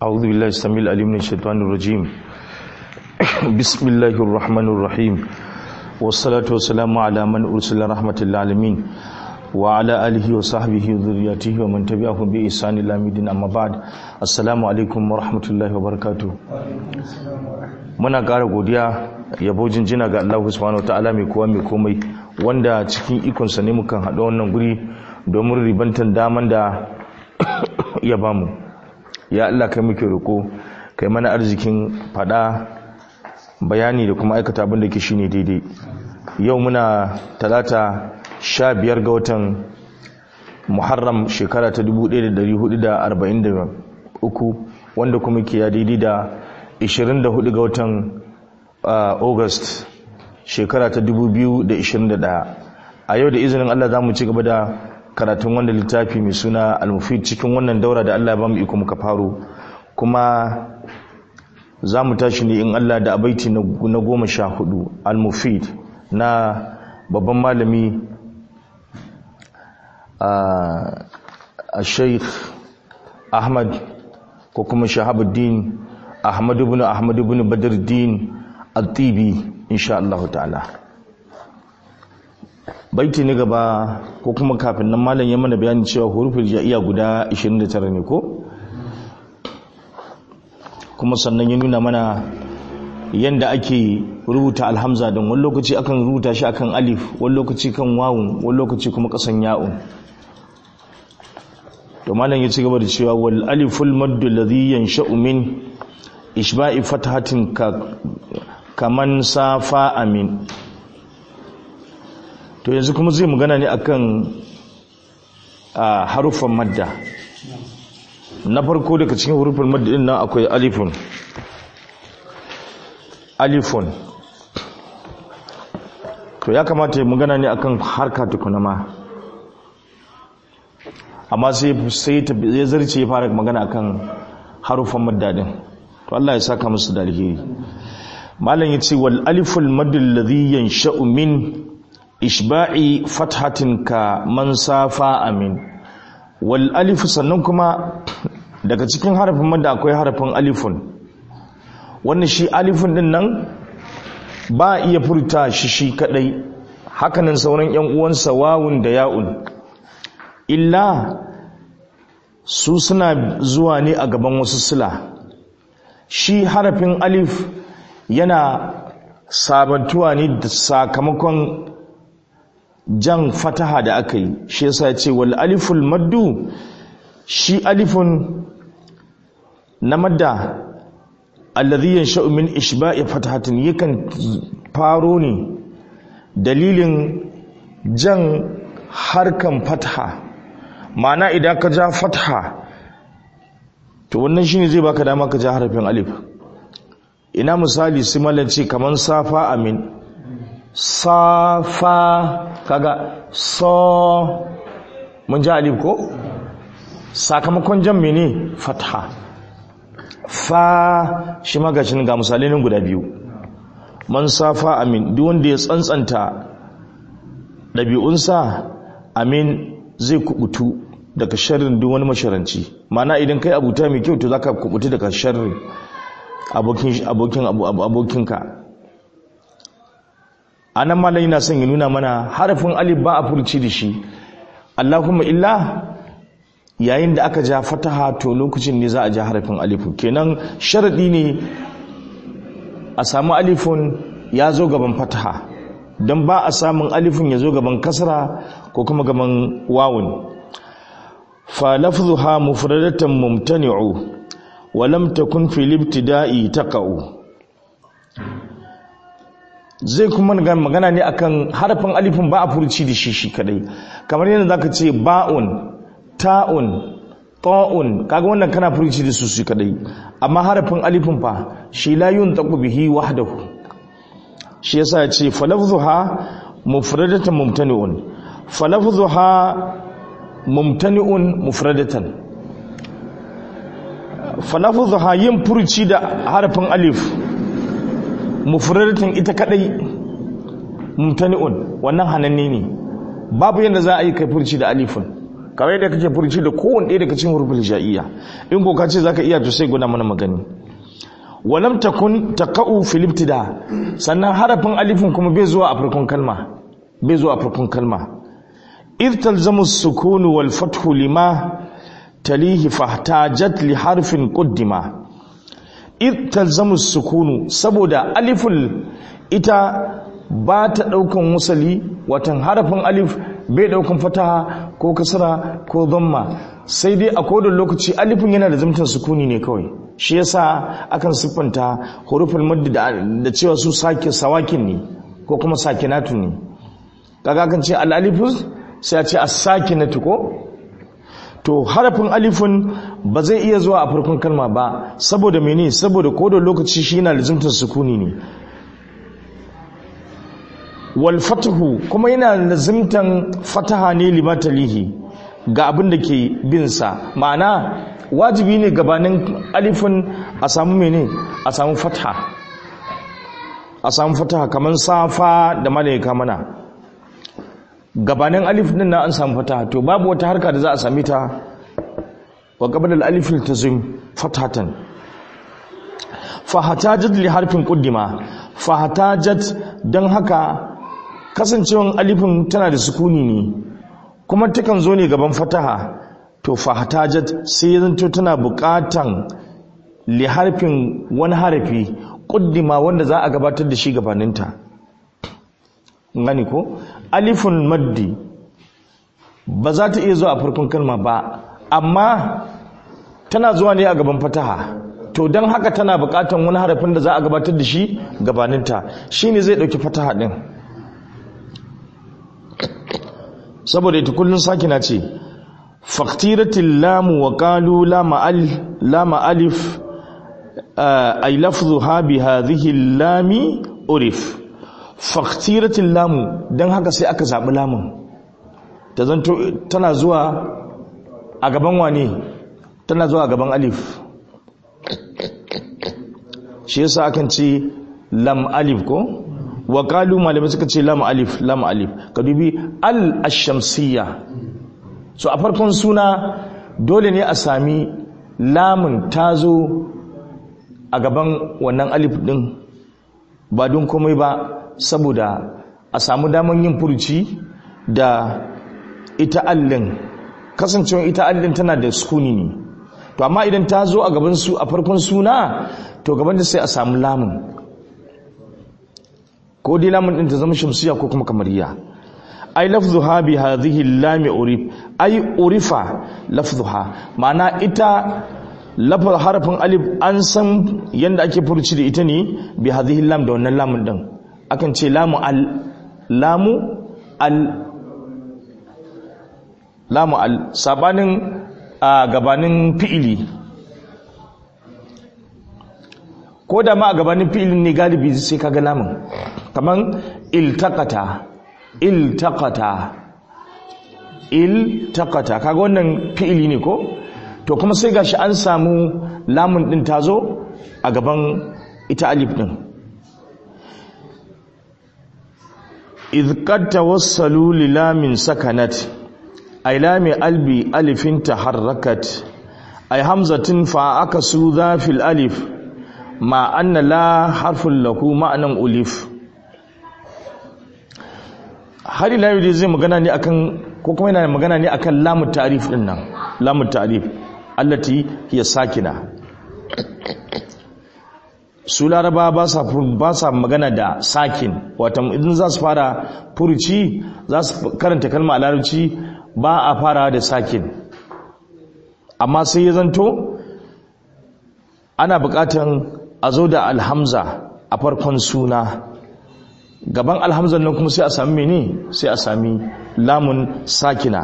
أعوذ بالله السميع العليم من الشيطان الرجيم بسم الله الرحمن الرحيم والصلاة والسلام على من أرسل رحمة العالمين وعلى آله وصحبه وذرياته ومن تبعهم بإحسان إلى مدين أما بعد السلام عليكم ورحمة الله وبركاته muna ƙara godiya yabo jinjina ga Allah subhanahu wataala mai kowa mai komai wanda cikin ikonsa ne mukan haɗa wannan guri domin ribantan daman da ya bamu ya Allah kai muke roko kai mana arzikin fada bayani da kuma aikata abin da ke shine daidai yau muna talata sha biyar ga watan muharram shekara ta 1443 wanda kuma ke ya daidai da 24 ga watan august shekara ta 2021 a yau da izinin Allah za mu ci gaba da karatun wanda littafi mai suna al-mufid cikin wannan daura da Allah ba mu iko muka faro kuma za mu tashi ne in Allah da abaiti na goma sha hudu al-mufid na babban malami a sheikh ahmad ko kuma shahabuddin ahmad ibn ahmad ibn badruddin al-tibi insha Allah ta'ala baiti ne gaba ko kuma kafin nan malam ya mana bayanin cewa hurufin ja'iya guda 29 ne ko kuma sannan ya nuna mana yanda ake rubuta alhamza don wani lokaci akan rubuta shi akan alif wani lokaci kan wawun wani lokaci kuma kasan ya'un to malam ya ci gaba da cewa wal aliful maddu alladhi yansha'u min ishba'i fathatin ka kaman safa amin to yanzu kuma zai magana ne akan haruffan madda na farko daga cikin haruffan madda din nan akwai alifun alifun to ya kamata ya magana ne akan harka tukuna ma amma sai sai ya zarce ya fara magana akan haruffan madda din to Allah ya saka musu da alheri malam yace wal aliful madd alladhi yansha'u min ishba'i fathatin ka man safa amin wal alif sannan kuma daga cikin harafin madda akwai harafin alifun wannan shi alifun din nan ba iya furta shi shi kadai hakanan sauran yan uwansa wawun da ya'un illa su suna zuwa ne a gaban wasu sila shi harafin alif yana sabantuwa ne da sakamakon jan fataha da aka yi shi yasa ya ce wal aliful maddu shi alifun na madda alladhi yansha'u min ishba'i fatahatin yakan faro ne dalilin jan harkan fataha ma'ana idan ka ja fataha to wannan shine zai baka dama ka ja harafin alif ina misali simalanci kaman safa amin safa kaga so mun ji alif ko sakamakon jan mene fatha fa shi magashin ga misalai nan guda biyu man safa amin duk wanda ya tsantsanta ɗabi'unsa amin zai kubutu daga sharrin duk wani masharanci mana idan kai abuta mai kyau to zaka kubutu daga sharrin abokin abokin abokinka anan malai na son ya nuna mana harafin alif ba a furci da shi Allahumma illa yayin da aka ja fataha to lokacin ne za a ja harafin alifun kenan sharadi ne a samu alifun ya zo gaban fataha don ba a samun alifun ya zo gaban kasra ko kuma gaban wawun fa lafzuha mufradatan mumtani'u wa lam takun fil ibtida'i taqa'u zai kuma magana ne akan harafin alifin ba a furci da shi shi kadai kamar yadda zaka ce ba'un ta'un ta'un kaga wannan kana furci da su shi kadai amma harafin alifin fa shi la yuntaqu bihi wahdahu shi yasa ya ce falafzuha mufradatan mumtani'un falafzuha mumtani'un mufradatan falafzuha yin furci da harafin alif mufradatan ita kadai mumtani'un wannan hananne ne babu yadda za a yi kai furci da alifin kawai da kake furci da kowanne ɗaya daga cikin hurufin hija'iyya in ko ka ce zaka iya to sai guna mana magani walam takun taqa'u fil ibtida sannan harafin alifin kuma bai zuwa a farkon kalma bai zuwa a farkon kalma id talzamu sukunu wal fathu lima talihi fahtajat li harfin quddima id talzamu sukunu saboda aliful ita ba ta daukan wasali watan harafin alif bai daukan fataha ko kasra ko dhamma sai dai a kodin lokaci alifin yana da zamtan sukuni ne kawai shi yasa akan siffanta huruful madd da cewa su sake sawakin ne ko kuma sakinatu ne kaga kan ce al-alifus sai a ce as-sakinatu ko to harafin alifin ba zai iya zuwa a farkon kalma ba saboda mene saboda kodin lokaci shi yana lazimtar sukuni ne wal fatahu kuma yana lazimtan fataha ne limatalihi ga abin da ke bin sa ma'ana wajibi ne gabanin alifin a samu mene a samu fataha a samu fataha kamar safa da malaika mana gabanin alif din na an samu fataha to babu wata harka da za a sami ta wa qabla al-alif tazim fatatan fa hatajat li harfin quddima fa hatajat dan haka kasancewan alifin tana da sukuni ne kuma takan zo ne gaban fataha to fa hatajat sai zanto tana buƙatan li harfin wani harafi quddima wanda za a gabatar da shi gabaninta gani ko alifun maddi ba za ta iya zuwa a farkon kalma ba amma tana zuwa ne a gaban fataha to don haka tana bukatan wani harafin da za a gabatar da shi gabaninta shine zai dauki fataha din saboda ita kullun sakina ce faktiratil lamu wa qalu lama alif ay lafdhuha bi hadhihi lami urif faktiratin lamu don haka sai aka zaɓi lamun ta zanto tana zuwa a gaban wane tana zuwa a gaban alif shi yasa akan ce lam alif ko wa kalu malamai suka ce lam alif lam alif ka dubi al ashamsiyya so a farkon suna dole ne a sami lamun ta zo a gaban wannan alif din ba don komai ba saboda a samu daman yin furuci da ita allin kasancewa ita allin tana da sukuni ne to amma idan ta zo a gaban su a farkon suna to gaban da sai a samu lamun ko dai lamun din ta zama shamsiya ko kuma kamariya ai lafzuha bi hadhihi lami urif ai urifa lafzuha ma'ana ita lafar harafin alif an san yanda ake furuci da ita ne bi hadhihi lam da wannan lamun din akan ce lamu al lamu al lamu al sabanin a gabanin fi'ili ko da ma a gabanin fi'ilin ne galibi sai kaga lamun kaman iltaqata iltaqata iltaqata kaga wannan fi'ili ne ko to kuma sai gashi an samu lamun din tazo a gaban ita alif din إذ قد توصلوا للام سكنت أي لام ألبي ألف تحركت أي همزة فعكسوا ذا في الألف مع أن لا حرف له معنى ألف har ila yau zai magana ne akan ko kuma yana magana ne akan lamu ta'rif din nan lamu ta'rif allati hiya sakina su laraba ba sa ba sa magana da sakin wato idan za su fara furuci za su karanta kalma a larabci ba a fara da sakin amma sai ya zanto ana bukatan a zo da alhamza a farkon suna gaban alhamzan nan kuma sai a sami mene sai a sami lamun sakina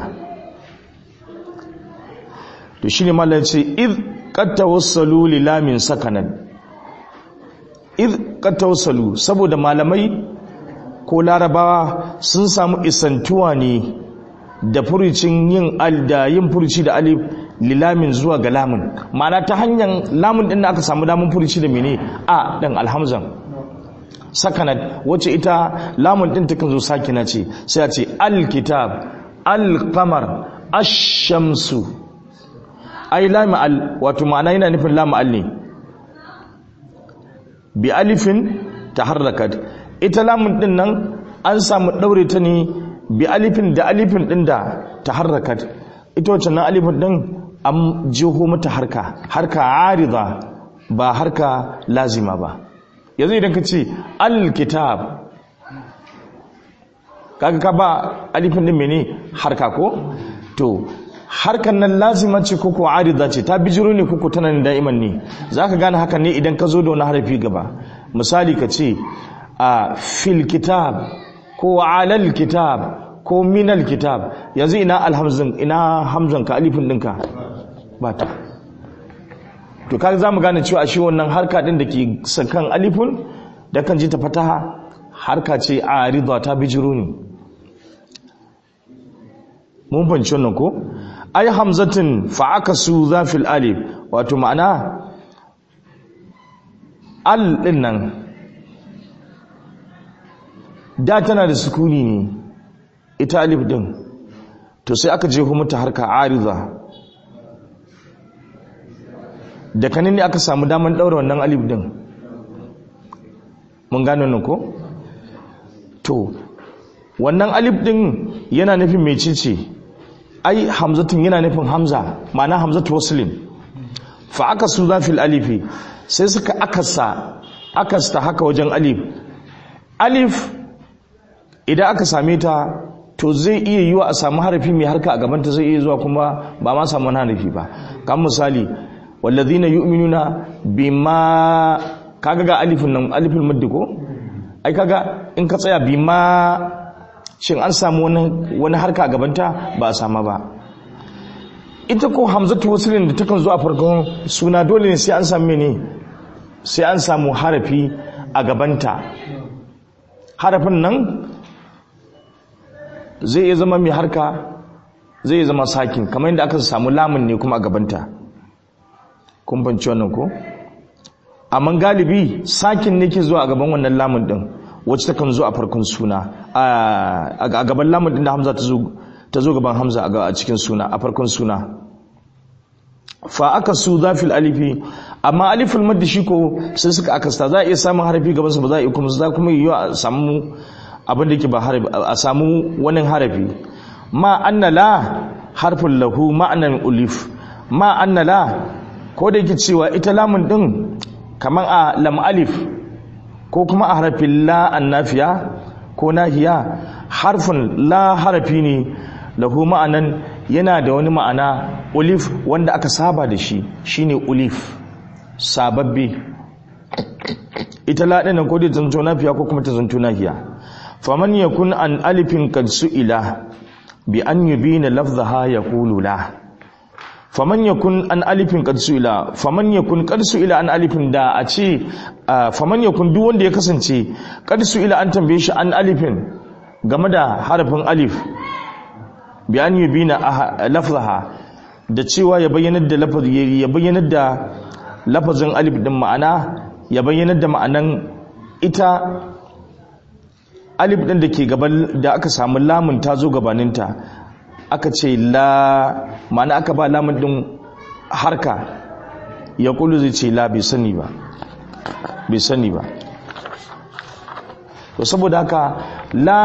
to shine mallan ce id qad tawassalu li lamin sakanan id qad tawassalu saboda malamai ko larabawa sun samu isantuwa ne da furucin yin al da yin furuci da alif lilamin zuwa ga lamun ma'ana ta hanyar lamun din da aka samu damun furuci da mene a dan alhamzan sakanat wacce ita lamun din takan zo sakina ce sai a ce alkitab alqamar ashamsu ai lamu al wato ma'ana yana nufin lamu al ne bi alifin taharrakat ita lamun din nan an samu daure ta ne bi alifin da alifin din da taharrakat ita wacce nan alifin din an jiho mata harka harka arida ba harka lazima ba yanzu idan ka ce alkitab kaga ka ba alifin din mene harka ko to harkan nan lazima ce ko ko arida ce ta bijiro ne ko tana ne da'iman ne zaka gane haka ne idan ka zo da wani harafi gaba misali ka ce a fil kitab ko alal kitab ko minal kitab yanzu ina alhamzin ina hamzan ka alifin dinka ba ta to kaga zamu gane cewa shi wannan harka din da ke sakan alifun da kan ji ta fataha harka ce arida ta bijiro ne mun fahimci wannan ko ai hamzatin fa aka su zafil alif wato ma'ana al din nan da tana da sukuni ne ita alif din to sai aka je mata harka arida da kanin ne aka samu daman daura wannan alif din mun gano nan ko to wannan alif din yana nufin mecece ai hamzatun yana nufin hamza ma'ana hamzatu waslin fa aka su zafil alifi sai suka akasa akasta haka wajen alif alif idan aka same ta to zai iya yiwa a samu harafi mai harka a gabanta zai iya zuwa kuma ba ma samu harafi ba kan misali wallazina yu'minuna bima kaga ga alifin nan alifin maddi ko ai kaga in ka tsaya bima shin an samu wani harka a gabanta ba a sama ba ita ko hamzatu wasilin da takan zo a farkon suna dole ne sai an samu ne sai an samu harafi a gabanta harafin nan zai iya zama mai harka zai iya zama sakin kamar yadda aka samu lamun ne kuma a gabanta kun banci wannan ko amma galibi sakin ne ke zuwa a gaban wannan lamun din wacce ta kan zo a farkon suna a gaban lamun din da hamza ta zo gaban hamza a cikin suna a farkon suna fa aka su zafil alifi amma alifin madda shi ko sai suka akasta za a iya samun harafi gaban sa ba za a iya kuma za kuma yi a samu abin da ke ba harafi a samu wani harafi ma anna la harfin lahu ma'anan ulif ma anna la ko da yake cewa ita lamun din kamar a lam alif ko kuma a harafin la annafiya ko nahiya harfin la harafi ne lahu ma'anan yana da wani ma'ana ulif wanda aka saba da shi shine ulif sababbi ita la ɗin ko dai zanto nafiya ko kuma ta zanto nahiya faman yakun an alifin kad su'ila bi an yubina lafzaha yaqulu la faman yakun an alifin qad su'ila faman yakun qad su'ila an alifin da a ce faman yakun duk wanda ya kasance qad su'ila an tambaye shi an alifin game da harafin alif bi an yubina lafzaha da cewa ya bayyanar da lafazi ya bayyanar da lafazin alif din ma'ana ya bayyanar da ma'anan ita alif din da ke gaban da aka samu lamun ta zo gabaninta aka ce la ma'ana aka ba lamun din harka ya kulu zai ce la bai sani ba bai sani ba to saboda haka la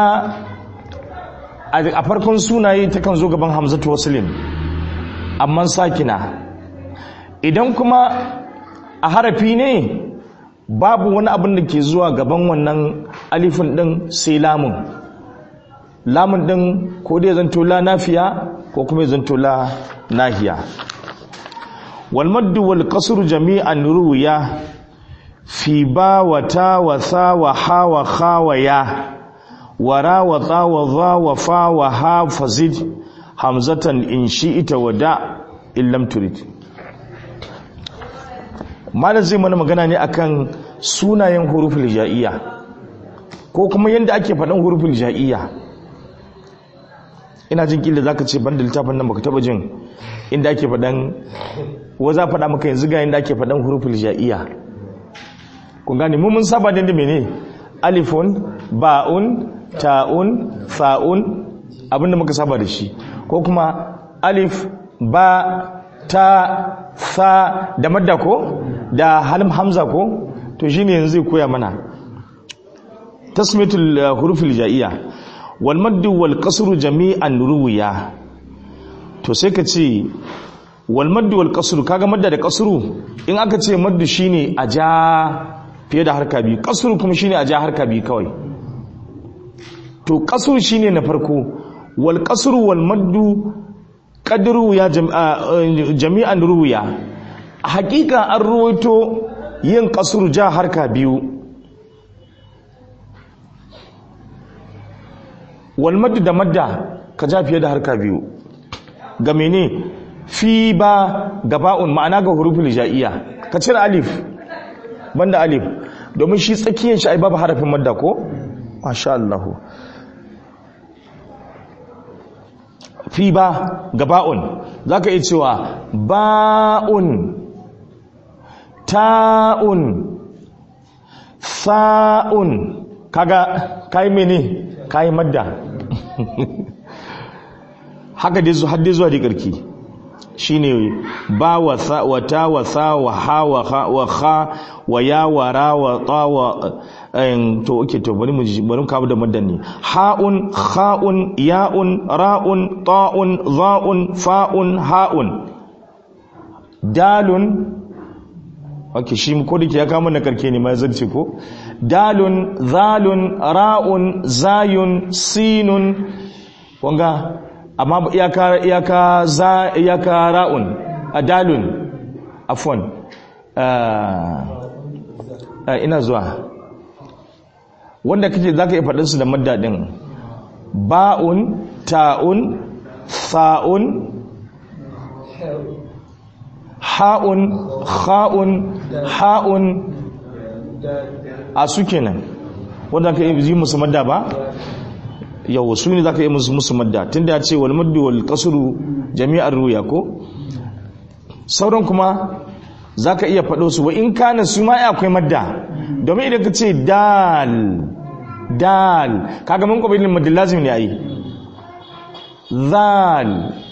a farkon sunaye ta kan zo gaban hamzatu wasilin amma sakina idan kuma a harafi ne babu wani abin da ke zuwa gaban wannan alifin din sai lamun lamun din ko dai zanto la nafiya ko kuma zanto la nahiya wal maddu wal qasru jami'an ruya fi ba wa ta wa sa wa ha wa kha wa ya wa ra wa ta wa za wa fa wa ha fazid hamzatan in shi'ita wa da in lam turid malam zai mana magana ne akan sunayen huruful ja'iyya ko kuma yanda ake faɗan huruful ja'iyya ina jin kila zaka ce banda littafin nan baka taba jin inda ake faɗan wa za faɗa maka yanzu ga inda ake faɗan huruful ja'iyya kun gane mu mun saba da mene alifun ba'un ta'un fa'un abinda muka saba da shi ko kuma alif ba ta sa da madda ko da halin hamza ko to shine yanzu zai koya mana tasmitul hurufil ja'iyya wal maddu wal qasru jami'an ruwiya to sai ka ce wal maddu wal qasru kaga madda da qasru in aka ce maddu shine a ja fiye da harka biyu qasru kuma shine a ja harka biyu kawai to qasru shine na farko wal qasru wal maddu qadru ya jami'an ruwiya hakika an ruwaito yin qasru ja harka biyu wal maddu da madda ka ja fiye da harka biyu ga mene fi ba gaba'un ma'ana ga hurufin ja'iyya ka cire alif banda alif domin shi tsakiyar shi ai babu harafin madda ko masha Allah fi ba gaba'un zaka iya cewa ba'un ta'un sa'un kaga kai mene kai madda haka dai zuwa dai zuwa da karki shine ba wa sa wa ta wa sa wa ha wa ha wa kha wa ya wa ra wa ta wa to okay to bari mu bari mu kawo da maddan ne haun khaun yaun raun taun zaun faun haun dalun okay shi ko dake ya kama na karke ne mai zarce ko dalun zalun ra'un zayun sinun wanga amma iyaka iyaka za iyaka ra'un adalun afwan ina zuwa wanda kake zaka yi fadin su da madda din ba'un ta'un sa'un ha'un kha'un ha'un a su kenan wanda ka yi musu madda ba yau su ne za ka yi musu musu madda tun da ya ce wal maddu wal kasuru jami'ar ruya ko sauran kuma za ka iya faɗo su wa in kana su ma akwai madda domin idan ka ce dal dal kaga mun kwabilin madda lazim ne a yi zal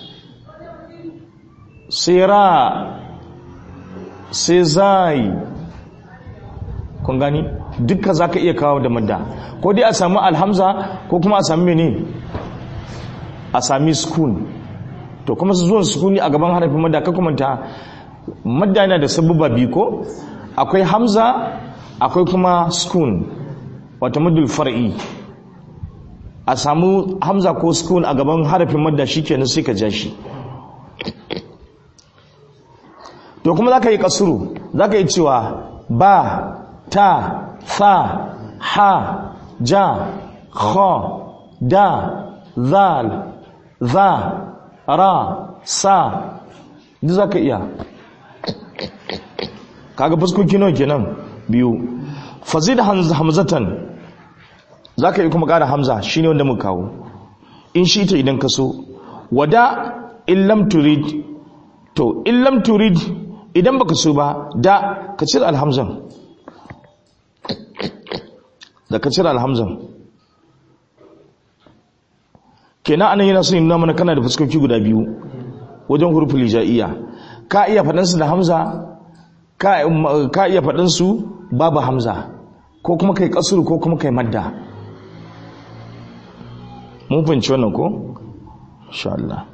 sira sai zai kun gani dukka za ka iya kawo da madda ko dai a sami alhamza ko kuma a sami mene a sami sukun to kuma su zuwan sukuni a gaban harafin madda ka kumanta madda yana da sabubba biyu ko akwai hamza akwai kuma sukun wata madul far'i a samu hamza ko sukun a gaban harafin madda shi kenan sai ka ja shi to kuma za ka yi kasuru za ka yi cewa ba ta fa ha ja kha da zal za ra sa duk za ka iya kaga fuskoki nawa kenan biyu fazid hamzatan za ka yi kuma ƙara hamza shine wanda muka kawo in shi ta idan ka so wada illam turid to illam turid idan baka so ba da ka cire alhamzan da ka cire alhamzan kenan anan yana son nuna mana kana da fuskoki guda biyu wajen hurufin lijaiya ka iya faɗansu da hamza ka iya faɗansu babu hamza ko kuma kai kasuru ko kuma kai madda mun fahimci wannan ko? insha Allah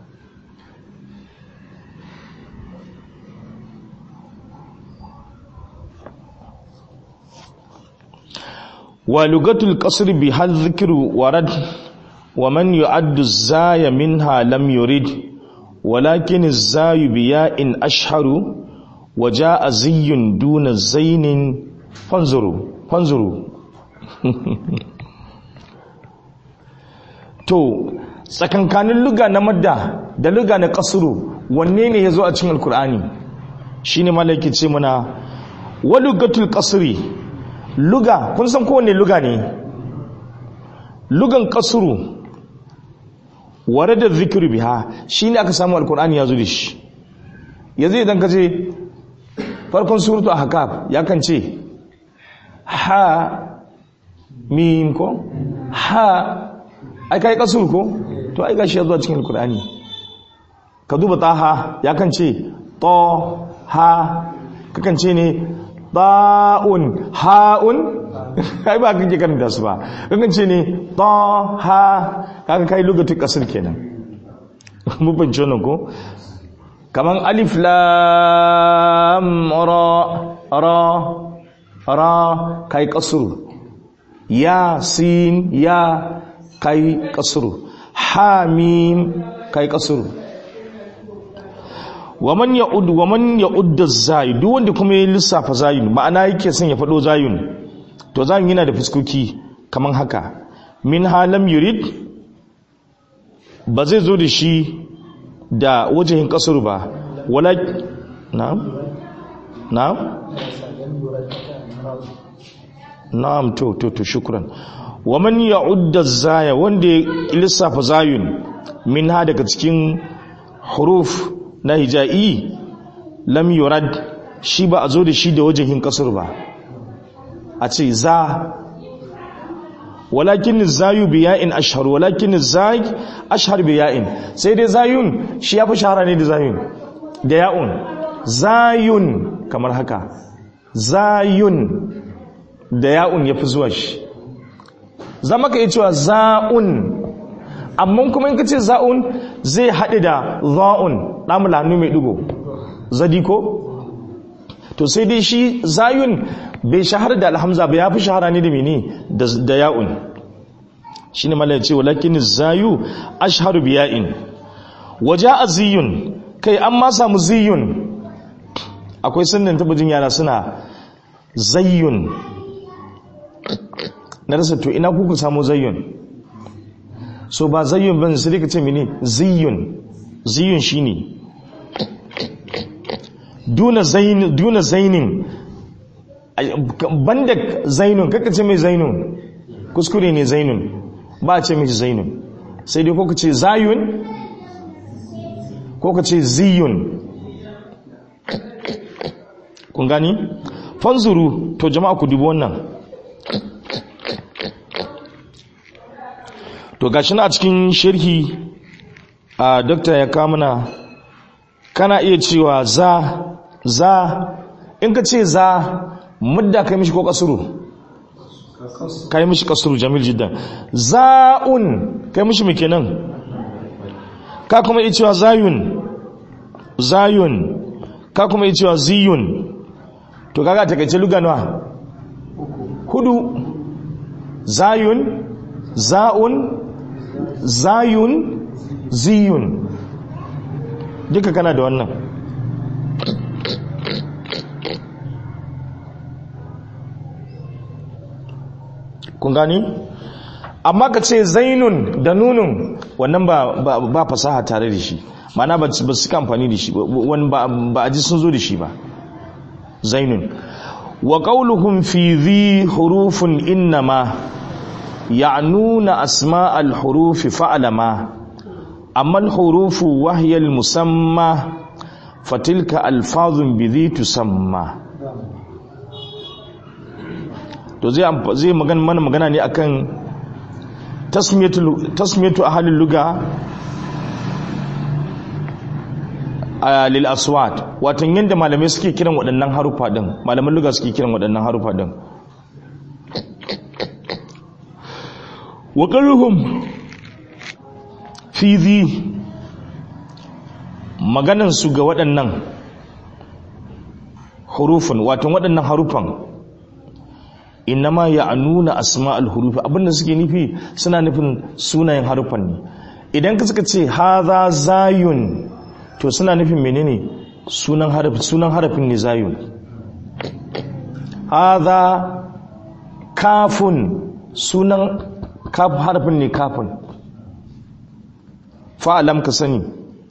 ولغة القصر بها الذكر ورد ومن يعد الزاي منها لم يرد ولكن الزاي بياء أشهر وجاء زي دون زين فانظروا فانظروا to tsakankanin luga na madda da luga na kasuru wanne ne ya zo a cikin alkur'ani shine malaki ce mana walugatul kasri luga kun san kowane luga ne lugan kasuru ware da zikiru biha shi ne aka samu alkur'ani ya zo da shi yanzu idan ka ce farkon suratu a haka ya kan ce ha mim ko ha ai kai kasuru ko to ai gashi ya zo cikin alkur'ani ka duba taha ya kan ce to ha kakan ce ne ta'un ha'un kai ba kake karanta su ba kakan ce ne ta ha kaga kai lugatun kasar kenan mu bance wannan ko kaman alif lam ra ra ra kai kasuru ya sin ya kai kasuru ha mim kai kasuru waman ya'ud waman ya'ud az-zay duk wanda kuma ya lissafa zayun ma'ana yake son ya fado zayun to zayun yana da fuskoki kaman haka min halam yurid ba zai zo da shi da wajen kasar ba wala na'am na'am na'am to to to shukran waman ya'ud az-zaya wanda ya lissafa zayun min ha daga cikin huruf na hija'i lam yurad shi ba a zo da shi da wajen kasar ba a ce za walakin zayu biya'in ashhar walakin zay ashhar biya'in sai dai zayun shi yafi shahara ne da zayun da ya'un zayun kamar haka zayun da ya'un yafi zuwa shi zama ka yi cewa za'un amma kuma in ka ce za'un zai haɗe da za'un ɗamula hannu mai ɗigo zadi ko to sai dai shi zayun bai shahara da alhamza ba ya fi shahara ne da mene da ya'un shi ne mala ya ce walakin zayu ashharu biya'in waje a ziyun kai an ma samu ziyun akwai sannan tabbajin yara suna zayyun na rasa to ina kuka samu zayyun so ba zayyun ban sai ka ce mene ziyun ziyun shine duna zainin duna zainin banda zainun kaka ce mai zainun kuskure ne zainun ba a ce mai zainun sai dai ko ka ce zayun ko ka ce ziyun kun gani fanzuru to jama'a ku dubi wannan to gashi na a cikin sharhi a dokta ya kamuna kana iya cewa za za in ka ce za mudda kai mishi ko kasuru kai mishi kasuru jamil jiddan za'un kai mishi me kenan ka kuma iya cewa zayun zayun ka kuma iya cewa ziyun to kaga takaice luganwa hudu zayun za'un zayun ziyun duka kana da wannan kun gani amma ka ce zainun da nunun wannan ba, ba, fasaha tare da shi mana ba su ka amfani da shi ba a ji sun zo da shi ba zainun wa qauluhum fi dhi hurufun innama ya'nuna asma'al hurufi fa'lama amma al-hurufu wahya al-musamma fatilka alfazun bi dhi tusamma to zai zai magana mana magana ne akan tasmiyatu tasmiyatu ahlul lugha lil aswat watan yanda malamai suke kiran waɗannan harufa din malaman lugha suke kiran waɗannan harufa din wa qaluhum fi dhi maganan su ga waɗannan hurufun watan waɗannan harufan innama ya nuna asma'ul hurufi abinda suke nufi suna nufin sunayen harufan ne idan ka suka ce haza zayun to suna nufin menene sunan harafin sunan harafin ne zayun haza kafun sunan kaf harafin ne kafun fa'alam ka sani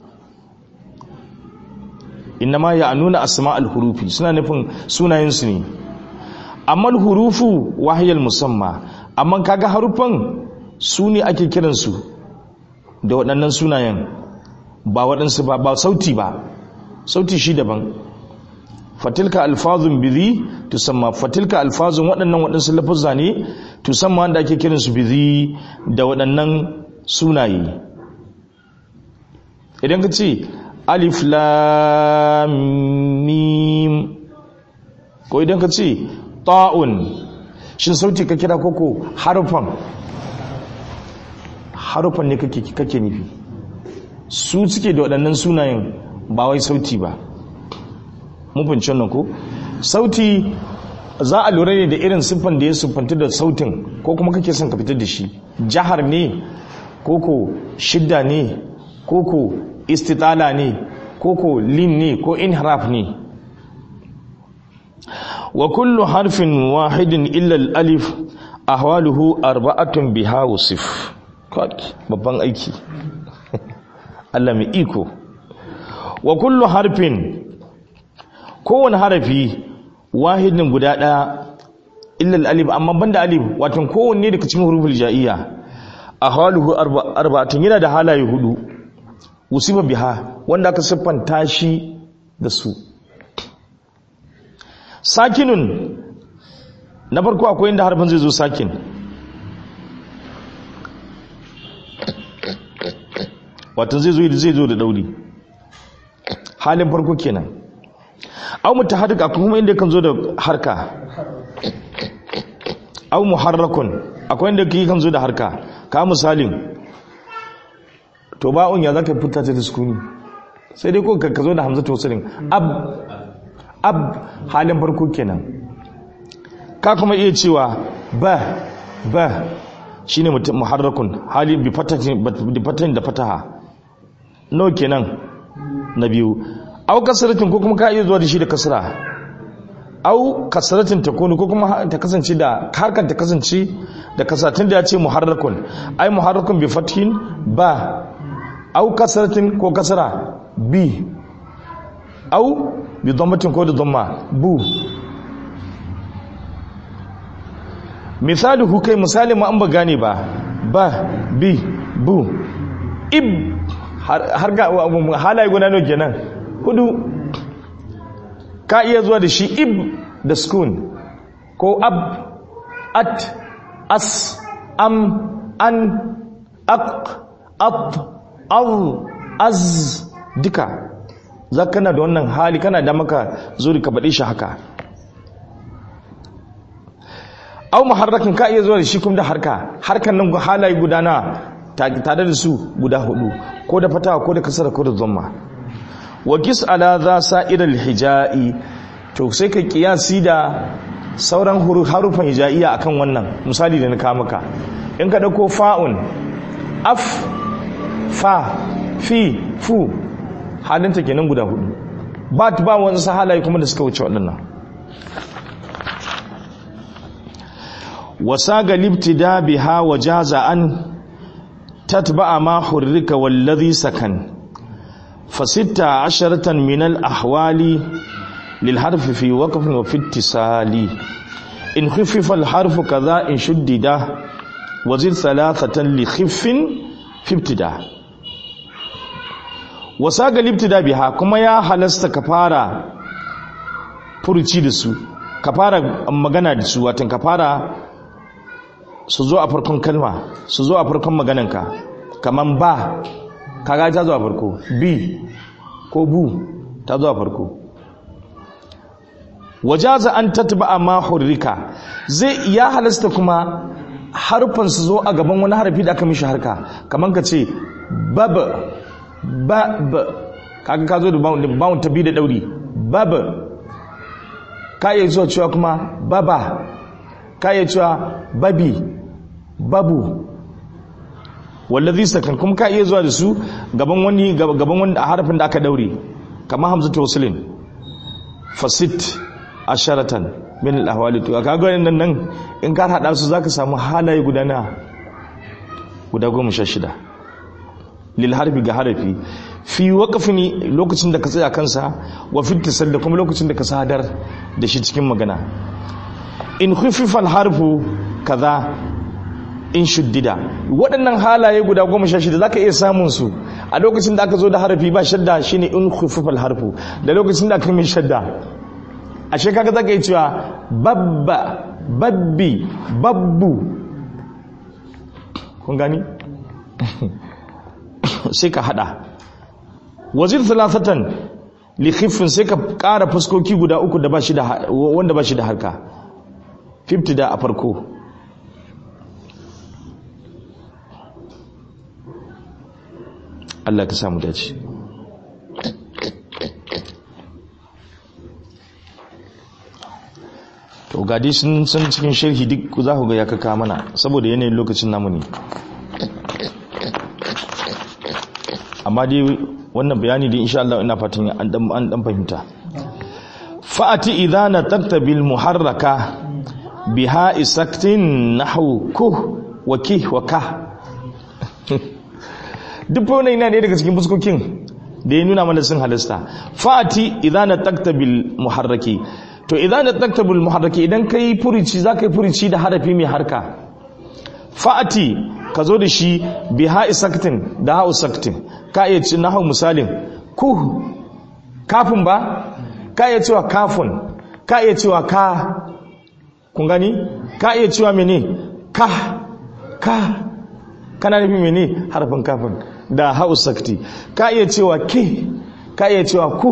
innama ya nuna asma'ul hurufi suna nufin sunayen su ne amma hurufu wahayal musamma amma kaga harufan su ne ake kiransu da waɗannan sunayen ba waɗansu ba ba sauti ba sauti shi daban fatilka alfazun bizi tusamma fatilka alfazun waɗannan waɗansu lafuzza ne tusamma wanda ake kiransu bizi da waɗannan sunaye idan ka ce alif lam mim ko idan ka ce ta'un shin sauti ka kira koko harufan harufan ne kake kake nufi su suke da waɗannan sunayen ba wai sauti ba mun fahimci wannan ko sauti za a lura ne da irin siffan da ya siffanta da sautin ko kuma kake son ka fitar da shi jahar ne koko shidda ne koko istitala ne koko lin ne ko inharaf ne wa kullu harfin wahidin illa alif ahwaluhu arba'atun biha wasif babban aiki Allah mai iko wa kullu harfin kowane harafi wahidin guda ɗaya illal alif amma banda alif wato kowanne daga cikin huruful ja'iyya ahwaluhu arba'atun yana da halaye hudu usiba biha wanda aka siffanta shi da su sakinun na farko akwai inda harfin zai zo sakin wato zai zo zai zo da dauri halin farko kenan au mutaharrik akwai kuma inda kan zo da harka au muharrakun akwai inda kan zo da harka ka misalin to ba'un ya zaka fita ta sukuni sai dai ko ka zo da hamzatu wasilin ab ab halin farko kenan ka kuma iya cewa ba ba shine muharrakun hali bi fatahin da fataha no kenan na biyu au kasratin ko kuma ka iya zuwa da shi da kasra au kasratin ta kunu ko kuma ta kasance da harkar ta kasance da kasatin da ya ce muharrakun ai muharrakun bi fathin ba au kasratin ko kasra bi au bi dhammatin ko da dhamma bu misali kai misali ma an ba gane ba ba bi bu ib har ga halaye guda nawa kenan hudu ka iya zuwa da shi ib da skun ko ab at as am an aq at al az duka za kana da wannan hali kana da maka zuri ka baɗe shi haka au muharrakin ka iya zuwa da shi kuma da harka harkan nan halaye gudana tare da su guda hudu ko da fatawa ko da kasara ko da zomma wa kis ala za sa'iral hija'i to sai ka kiyasi da sauran harufan hijaiya akan wannan misali da na kawo maka in ka dauko fa'un af fa fi fu halinta kenan guda hudu ba ta ba wani halaye kuma da suka wuce waɗannan wasa ga libtida biha wa jaza an tatba'a ma hurrika wallazi sakan فستة عشرة من الأحوال للحرف في وقف وفي اتصال إن خفف الحرف كذا إن شدد وزد ثلاثة لخف في ابتداء وساق الابتداء بها كما يا حلست كفارة furuci da su ka fara magana da su watan ka fara su zo a farkon kalma su zo a farkon magananka kaman ba kaga ta zuwa farko b ko bu ta zuwa farko wajaza an tatba ma hurrika zai ya halasta kuma harfan su zo a gaban wani harfi da aka mishi harka kamar ka ce bab bab kaga ka zo da bawon ta bi da dauri bab ka iya zuwa cewa kuma baba ka iya cewa babi babu wallazi sakan kuma ka iya zuwa da su gaban wani gaban wani harafin da aka daure kamar hamzatu waslin fasit asharatan min al-ahwali to kaga nan nan in ka hada su zaka samu halaye guda na guda goma sha shida lil harfi ga harafi fi waqfin lokacin da ka tsaya kansa wa fi tisal da kuma lokacin da ka sadar da shi cikin magana in khufifa al-harfu kaza in shuddida waɗannan halaye guda goma sha shida za ka iya samun su a lokacin da aka zo da harafi ba shadda shine in khufufal harfu da lokacin da aka mai shadda a shekara za ka yi cewa babba babbi babbu kun gani sai ka hada wazir thalathatan li khiffin sai ka ƙara fuskoki guda uku da ba shi da wanda ba shi da harka 50 da a farko Allah ka samu dace to gadi sun san cikin sharhi duk za ku ga ya kaka mana saboda yanayin lokacin namu ne amma dai wannan bayani dai insha Allah ina fatan an dan an dan fahimta fa'ati idza nataqta bil muharraka biha isaktin nahwu ku wa ki wa ka duk wannan ina ne daga cikin fuskokin da ya nuna mana sun halasta fa'ati idza nataqta bil muharraki to idan da taktabul muharraki idan kai furici zaka yi furici da harafi mai harka fa'ati ka zo da shi bi ha'i saktin da ha'u saktin ka iya ci na hau misalin ku kafin ba ka iya cewa kafin ka iya cewa ka kun gani ka iya cewa mene ka ka kana nufi mene harfin kafin da ha'u sakti ka iya cewa ke ka iya cewa ku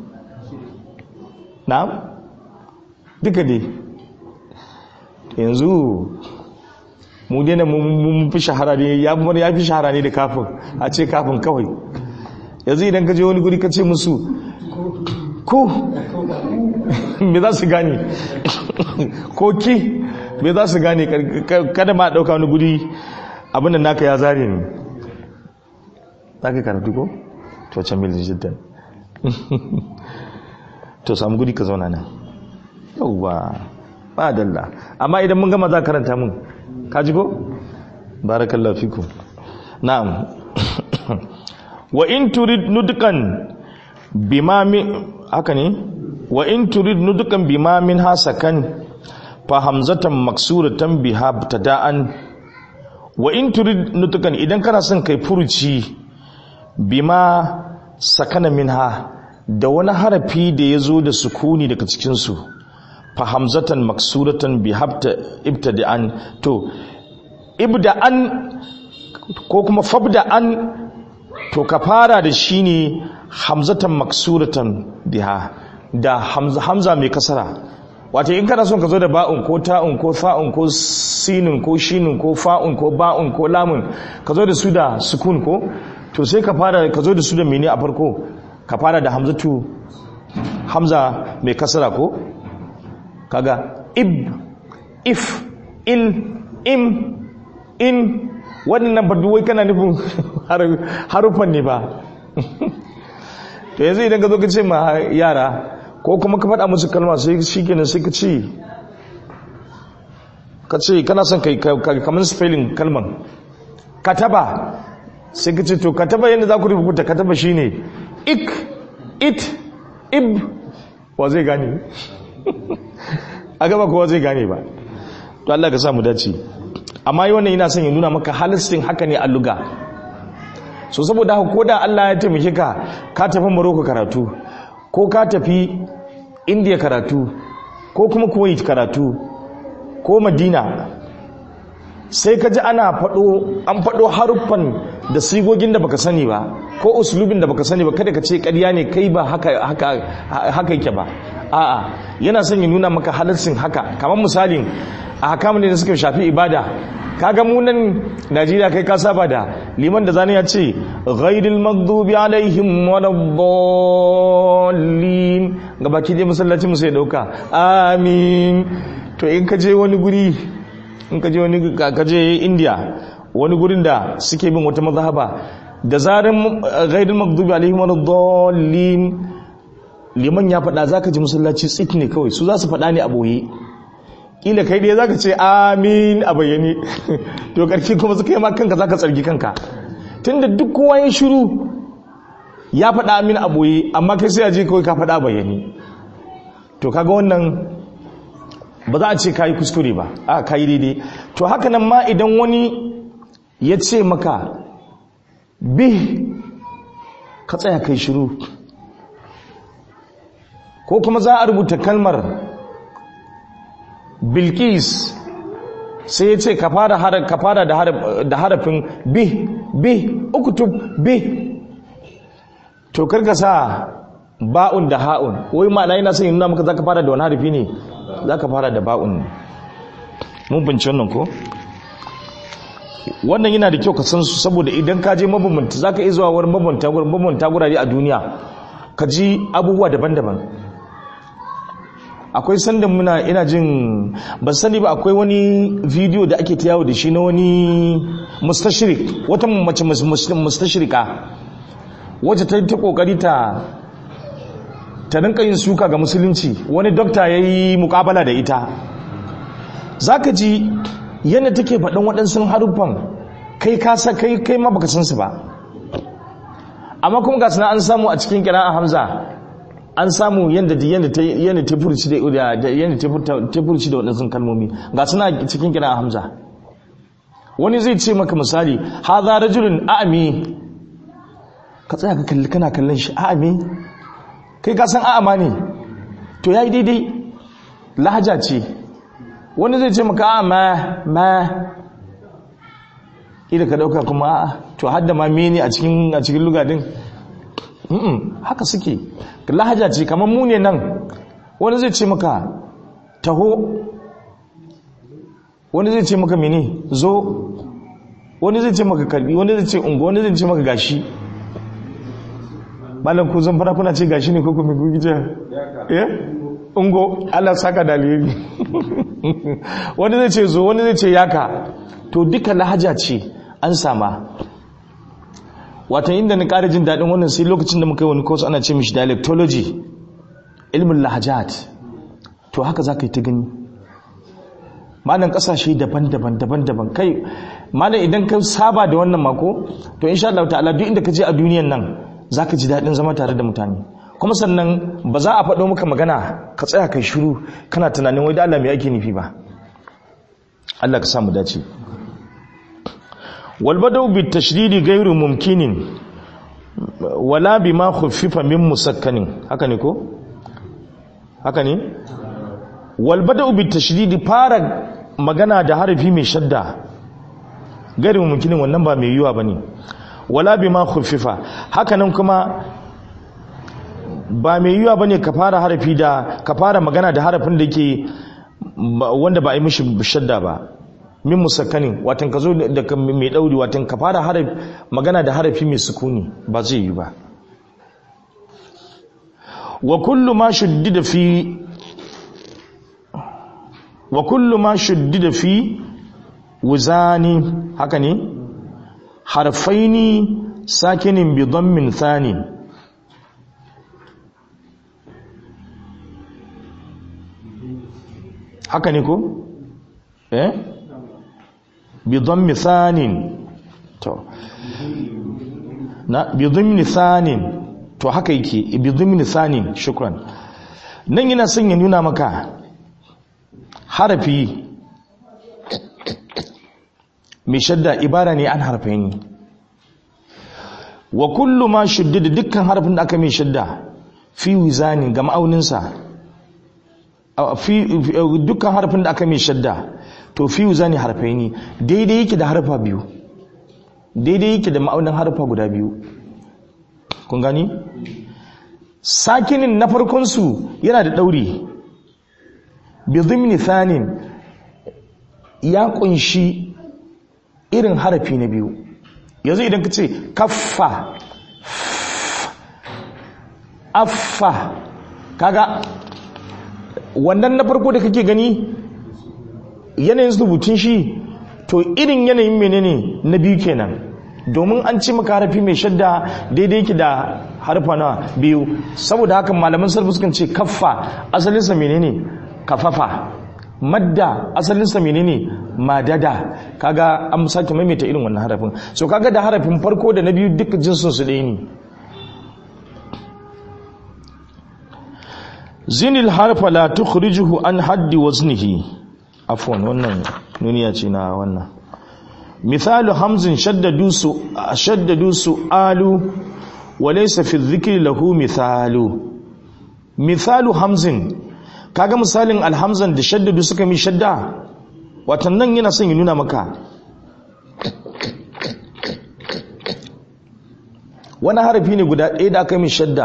na'am duka dai yanzu mu dena mun fi shahara ne ya fi shahara ne da kafin a ce kafin kawai yanzu idan ka je wani guri ka ce musu ko me za su gane ko ki me za su gane kada ma dauka wani guri abinda naka ya zare ne za ka karatu ko? to can mil jiddan to samu guri ka zauna nan yauwa ba dalla amma idan mun gama za karanta mun kaji ko barakallahu fikum na'am wa in turid nudkan bima min haka ne wa in turid nudkan bima min hasakan fa hamzatan maksuratan biha btada'an wa in turid nudkan idan kana son kai furuci bima sakana minha da wani harafi da ya zo da sukuni daga cikinsu fa hamzatan maksuratan bi habta ibtada'an to ibda'an ko kuma fabda'an to ka fara da shi ne hamzatan maksuratan biha da hamza, hamza mai kasara wato in kana son ka zo da ba'un ko ta'un ko fa'un ko sinun ko shinun ko fa'un ko ba'un ko lamun ka zo da su da sukun ko to sai ka fara ka zo da su da mene a farko ka fara da hamzatu hamza mai kasara ko kaga ib if il im in waɗannan ba duwai kana nufin harufan ne ba to yanzu idan ka zo ka ce ma yara ko kuma ka faɗa musu kalma sai shi kenan sai ka ce ka ce kana son kai kamar spelling kalman kataba sai ka ce to kataba yadda za ku rubuta kataba shine ik it ib wa zai gane a gaba kowa zai gane ba to Allah ka samu dace amma yi wannan yana son ya nuna maka halistin haka ne a luga so saboda haka koda Allah ya taimake ka ka tafi Morocco karatu ko ka tafi India karatu ko kuma Kuwait karatu ko Madina sai ka ji ana faɗo an faɗo haruffan da sigogin da baka sani ba ko uslubin da baka sani ba kada ka ce ƙarya ne kai ba haka haka haka yake ba a'a yana son ya nuna maka halarcin haka kamar misalin a hakamun da suka shafi ibada kaga mu nan Najeriya kai ka saba da liman da zani ya ce ghairil maghdubi alaihim waladdallin gabaki dai masallacin mu sai dauka amin to in ka je wani guri in ka je wani ka je India wani gurin da suke bin wata mazhaba da zarin ghairil maghdubi alaihim waladdallin liman ya faɗa zaka ji masallaci tsit ne kawai su za su faɗa ne a boye kila kai dai zaka ce amin a bayyane to karfi kuma suka yi ma kanka zaka tsargi kanka tunda duk kowa ya shiru ya faɗa amin a boye amma kai sai a je kawai ka faɗa bayyane to kaga wannan ba za a ce kayi kuskure ba a kayi daidai to haka nan ma idan wani ya ce maka bi ka tsaya kai shiru ko kuma za a rubuta kalmar bilkis sai ya ce ka fara da harafin bi bi ukutub bi to karka sa ba'un da ha'un wai ma'ana yana son nuna maka zaka fara da wani harfi ne zaka fara da ba'un ne mun bince wannan ko wannan yana da kyau ka san su saboda idan ka je mabambanta zaka iya zuwa wurin mabambanta gurin mabambanta gurare a duniya ka ji abubuwa daban-daban akwai sanda muna ina jin ban sani ba akwai wani video da ake ta yawo da shi na wani mustashirik wata mace mustashirika wacce ta yi ta kokari ta ta rinka yin suka ga musulunci wani dokta ya yi mukabala da ita za ka ji yadda take faɗin waɗansu haruffan kai kasa kai kai ma baka san su ba amma kuma ga suna an samu a cikin kira a hamza an samu yadda yadda ta yadda ta furci da yadda ta furci da waɗansu kalmomi ga suna cikin kira a hamza wani zai ce maka misali hadha rajulun a'mi ka tsaya ka kalli kana kallon shi a'mi kai ka san a'ama ne to yayi daidai lahaja ce wani zai ce maka a'ma ma ida ka dauka kuma a'a to hadda ma mene a cikin a cikin lugadin mm haka suke lahaja ce kamar mu ne nan wani zai ce maka taho wani zai ce maka mene zo wani zai ce maka karbi wani zai ce ungo wani zai ce maka gashi malam ku zan fara kuna ce gashi ne ko kuma ku gije eh ungo Allah saka dalili wani zai ce zo wani zai ce yaka to duka lahaja ce an sama watan inda na ƙara jin daɗin wannan sai lokacin da muka yi wani course ana ce mishi dialectology ilmin lahajat to haka za ka yi ta gani malam ƙasashe daban-daban daban-daban kai malam idan ka saba da wannan mako to insha Allah ta'ala duk inda ka je a duniyan nan za ka ji daɗin zama tare da mutane kuma sannan ba za a faɗo maka magana ka tsaya kai shiru kana tunanin wai da Allah mai ake nufi ba Allah ka samu dace والبدو بالتشديد غير ممكن ولا بما خفف من مسكن haka ne ko haka ne والبدو بالتشديد fara magana da harafi mai shadda غير ممكن wannan ba mai yiwa bane wala bima khuffifa haka nan kuma ba mai yiwa bane ka fara harafi da ka fara magana da harafin da yake wanda ba a yi mishi shadda ba min musakkanin watan ka zo da mai ɗauri watan ka fara haraf magana da harafi mai sukuni ba zai yi ba wa kullu ma shuddida fi wa kullu ma shuddida fi wuzani haka ne harfaini sakinin bi dhammin thani haka ne ko eh bidon thanin to na bidon thanin to haka yake bidon thanin shukran nan yana son ya nuna maka harafi mai shadda ibara ne an harfe ni wa kullu ma shuddida dukkan harafin da aka mai shadda fi wizanin ga ma'auninsa dukkan harafin da aka mai shadda to fi zani harfai ne daidai yake da harfa biyu daidai yake da ma'aunin harfa guda biyu kun gani sakinin na farkonsu yana da ɗauri bizimni thanin ya kunshi irin harafi na biyu yanzu idan ka ce kaffa affa kaga wannan na farko da kake gani yanayin rubutun shi to irin yanayin menene na biyu kenan domin an ci maka harafi mai shadda daidai yake da harfa na biyu saboda haka malaman sarfi sukan ce kaffa asalinsa menene kafafa madda asalinsa menene madada kaga an sake maimaita irin wannan harafin so kaga da harafin farko da na biyu duka jinsin su ɗaya ne zinil harfa la tukhrijuhu an haddi waznihi afwan wannan nuniya ce na wannan misalu hamzin shaddadu su shaddadu su'alu wa laysa fi dhikri lahu mithalu misalu hamzin kaga misalin alhamzan da shaddadu suka mi shadda watan nan yana son ya nuna maka wani harafi ne guda ɗaya da aka yi mai shadda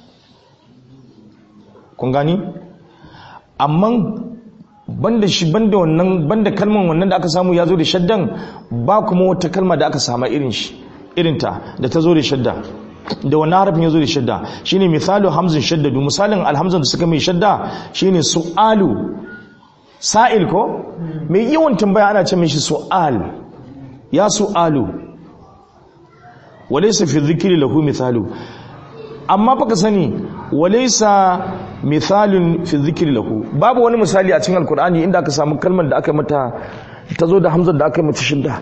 kun gani amma banda shi banda wannan banda kalman wannan da aka samu ya zo da shaddan ba kuma wata kalma da aka sama irin shi irinta da ta zo da shadda da wannan harafin ya zo da shadda shine misalu hamzin shaddadu misalin alhamzan da suka mai shadda shine su'alu sa'il ko mai yawan tambaya ana ce mishi su'al ya su'alu walaysa fi dhikri lahu mithalu amma baka sani walaysa mithalun fi dhikri lahu babu wani misali a cikin alkur'ani inda aka samu kalmar da aka mata ta zo da hamzan da aka mata shadda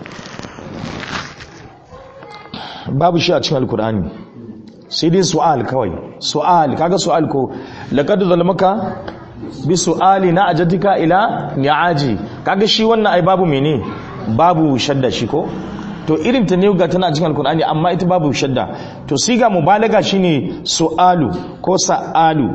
babu shi a cikin alkur'ani sai dai su'al kawai su'al kaga su'al ko laqad zalamaka bi su'ali na ajatika ila ni'aji kaga shi wannan ai babu mene babu shadda shi ko to irin ta ne ga tana cikin alkur'ani amma ita babu shadda to siga mubalaga shine su'alu ko sa'alu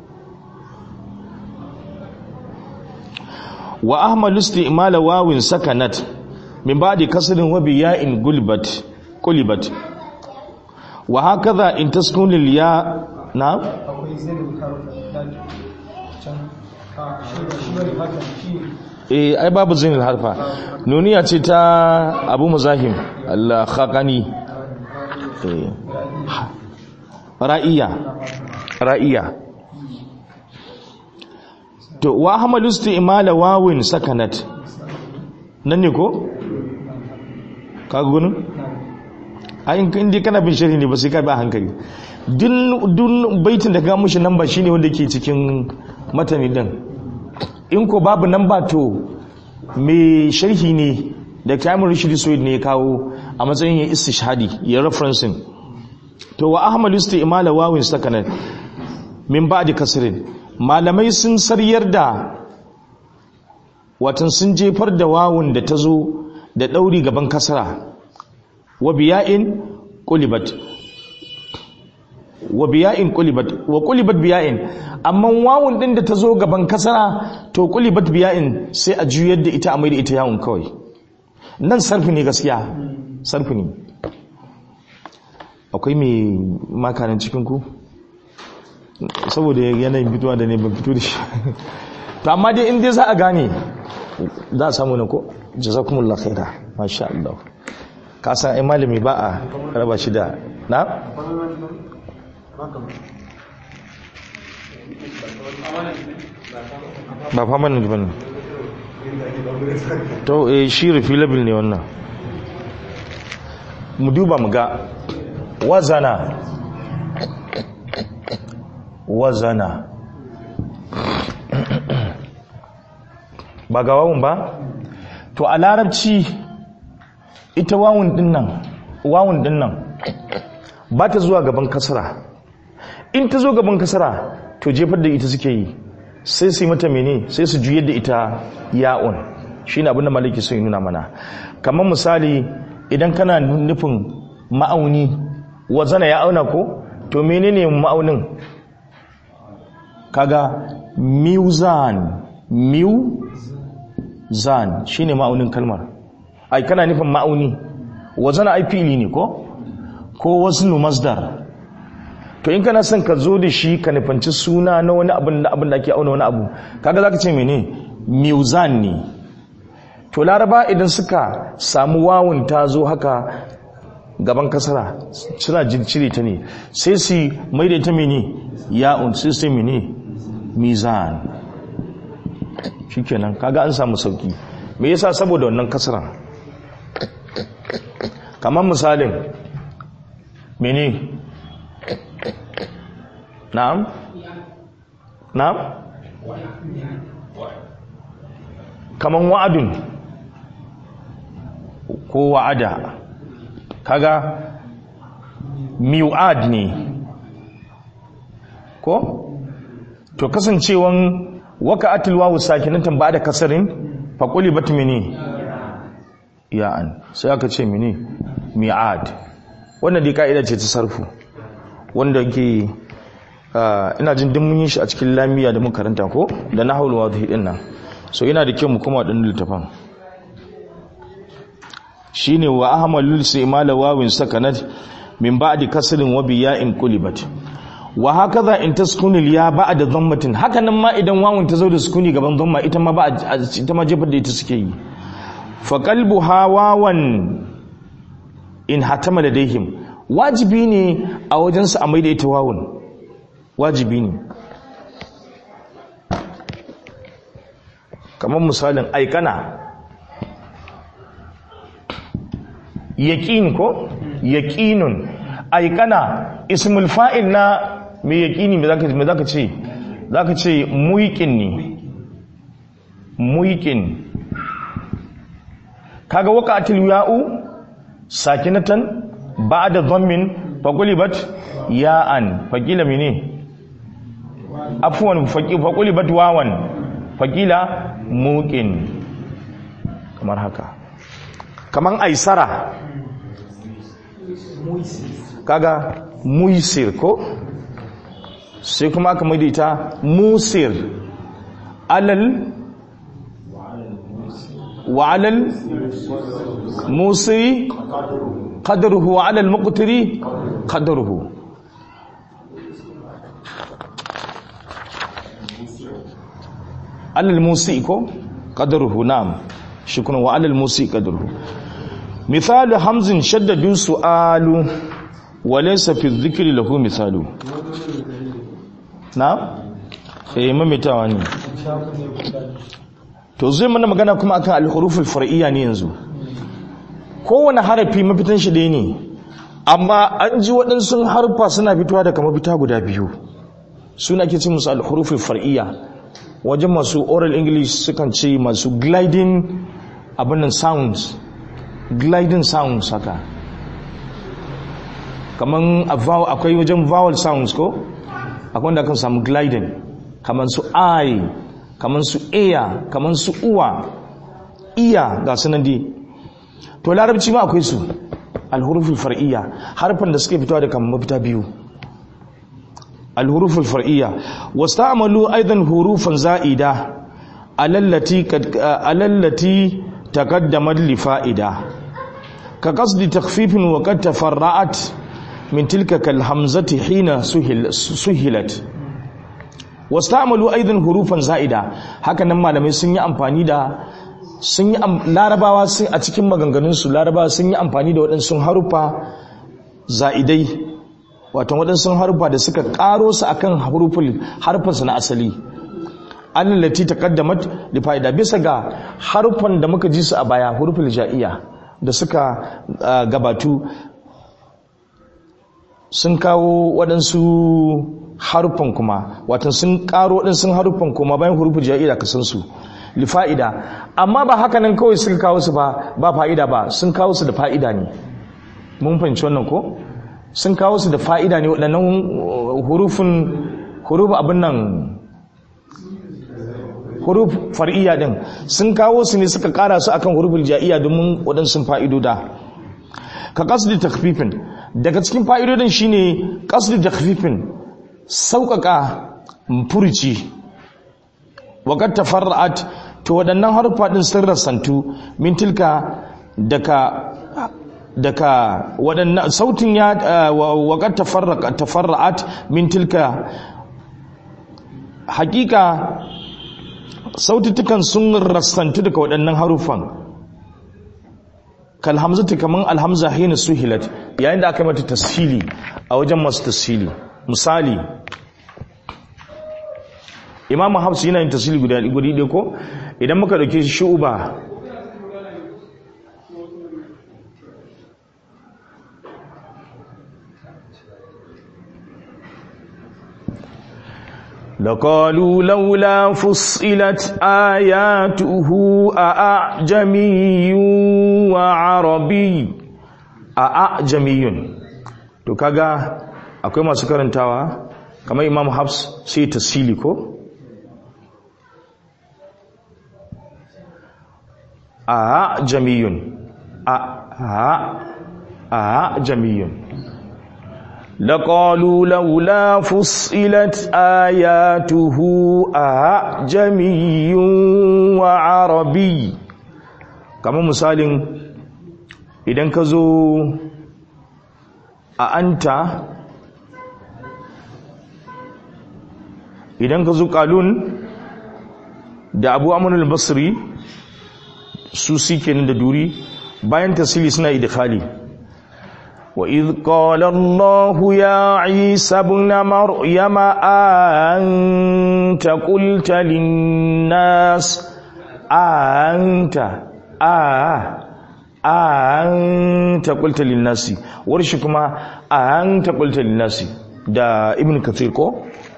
wa ahmalu isti'mala wawin sakanat min ba'di kasrin wa biya'in gulbat qulibat wa hakaza in taskun lil ya na akwai zai da can shi bane hakan shi eh ai babu zinil harfa nuniya ce ta abu muzahim Allah khaqani eh ra'iya ra'iya to wa hamalu isti'mala wawin sakanat nan ne ko kaga gunin ayin inda kana bin sharhi ne ba sai ka bi a hankali dun baitin da ka mushi namba shine wanda ke cikin matani din in ko babu namba to mai sharhi ne da Kamil Rashid Suwaid ne ya kawo a matsayin ya istishhadi ya referencing to wa ahmad isti'mala wawin sakanan min ba'di kasrin malamai sun saryar da watan sun jefar da wawun da ta zo da ɗauri gaban kasara wa biya'in qulibat wa biya'in qulibat wa qulibat biya'in amma wawun din da ta zo gaban kasara to qulibat biya'in sai a juyar da ita a mai da ita yawun kawai nan sarfi ne gaskiya sarfi ne akwai mai makanin cikin ku saboda yanayin fitowa da ne ban fito da shi to amma dai in dai za a gane za a samu na ko jazakumullah khaira masha Allah ka san ai malami ba a raba shi da na ba permanent bane to eh shi refillable ne wannan mu duba mu ga wazana wazana ba ga wawun ba to a larabci ita wawun dinnan wawun dinnan ba ta zuwa gaban kasara in ta zo gaban kasara to jefar da ita suke yi sai su yi mata mene sai su juyar da ita ya'un shi ne abinda maliki sun yi nuna mana kamar misali idan kana nufin ma'auni wazana ya auna ko to menene ma'aunin kaga mizan mizan shine ma'aunin kalmar ai kana nufin ma'auni wazana ai fili ne ko ko wasnu masdar to in kana son ka zo da shi ka nufanci suna na wani abin da abin da ake auna wani abu kaga zaka ce mene mizan ne to laraba idan suka samu wawun ta zo haka gaban kasara suna cire ta ne sai su mai da ita mene ya'un sai sai mene mizan shikenan kaga an samu sauki me yasa saboda wannan kasara kamar misalin mene na'am na'am kaman wa'adun ko wa'ada kaga mi'ad ne ko to kasancewan waka'atul wawu sakinatan ba da kasarin faquli batmini ya'an sai aka ce mini mi'ad wannan dai ka'ida ce ta sarfu wanda ke ina jin din mun yi shi a cikin lamiya da mun karanta ko da nahwul wadhi din nan so yana da kyau mu koma dan littafin shine wa ahmalul simala wawin sakanat min ba'di kasrin wa biya'in qulibat wa hakaza in taskunu ya ba'da dhammatin hakanan ma idan wawun ta zo da sukuni gaban dhamma ita ma ba ita ma jefar da ita suke yi fa qalbuha wawan in hatama ladaihim wajibi ne a wajensu a maida ita wawun wajibi ne kamar misalin aikana yaƙin ko yaƙinun aikana ismul fa'il na mai yaƙini me zaka ce zaka ce muiƙin ne muiƙin kaga waqatil ya'u sakinatan ba'da dhammin faqulibat ya'an faqila mene afwan faqulibat wawan faqila muqin kamar haka kaman aisara kaga muisir ko sai kuma aka maidita musir alal wa alal musiri qadruhu wa alal muqtiri qadruhu alal musi ko qadruhu na'am shukran wa alal musi qadruhu مثال همز شدد سؤال وليس في الذكر له مثال نعم eh mamitawa ne to zai mana magana kuma akan al-huruful far'iyya ne yanzu kowane harafi mafitan shi dai ne amma an ji waɗansu harfa suna fitowa daga mafita guda biyu suna ke ce musu al-huruful far'iyya wajen masu oral english sukan ce masu gliding abin sounds gliding sounds haka kaman akwai wajen vowel sounds ko akwai wanda kan samu gliding kaman su i kaman su ear kaman su uwa iya ga sunan dai to larabci ma akwai su alhuruful far'iyya harfan da suke fitowa da kan mafita biyu alhuruful far'iyya wasta'malu aidan hurufan za'ida alallati alallati taqaddamat li fa'ida ka qasdi takhfifin wa qad tafarra'at min tilka kal hamzati hina suhilat wasta'malu aidan hurufan za'ida haka nan malamai sun yi amfani da sun yi larabawa sun a cikin maganganunsu larabawa sun yi amfani da waɗansu harufa za'idai wato waɗansu harufa da suka ƙaro su akan harufin harfansu na asali allati taqaddamat li fa'ida bisa ga harufan da muka ji su a baya hurufin ja'iyya da suka gabatu sun kawo waɗansu harufan kuma wato sun ƙaro waɗansu harufan kuma bayan hurufin ja'iyya ka san su li fa'ida amma ba haka nan kawai suka kawo su ba ba fa'ida ba sun kawo su da fa'ida ne mun fahimci wannan ko sun kawo su da fa'ida ne waɗannan hurufin huruf abin nan huruf far'iyya din sun kawo su ne suka kara su akan huruful ja'iyya domin waɗansu fa'idoda ka qasdi takhfifin daga cikin fa'idodin shine qasdi takhfifin sauƙaƙa furuci waqad tafarra'at to waɗannan harufa din sun rasantu min tilka daga daga waɗannan sautin ya waqad tafarraqa tafarra'at min tilka hakika sautitukan sun rassantu daga waɗannan harufan kal hamzatu kaman alhamza hina suhilat yayin da aka mata tashili a wajen masu tashili misali imamu hafsu yana yin tashili guda guri ɗaya ko idan muka ɗauke shi shu'uba لقالوا لولا فصلت آياته أأعجمي وعربي أأعجمي to kaga akwai masu karantawa kamar Imam Hafs sai tasili ko a jamiyun a a jamiyun لقالوا لولا فصلت آياته أعجمي وعربي كما مثال idan ka zo a anta idan ka zo kalun da abu amunul basri su suke da duri bayan tasiri suna idkhali wa idh qala allah ya isa ibn maryam anta qulta lin nas anta a anta qulta lin nasi warshi kuma anta qulta lin nasi da ibn kathir ko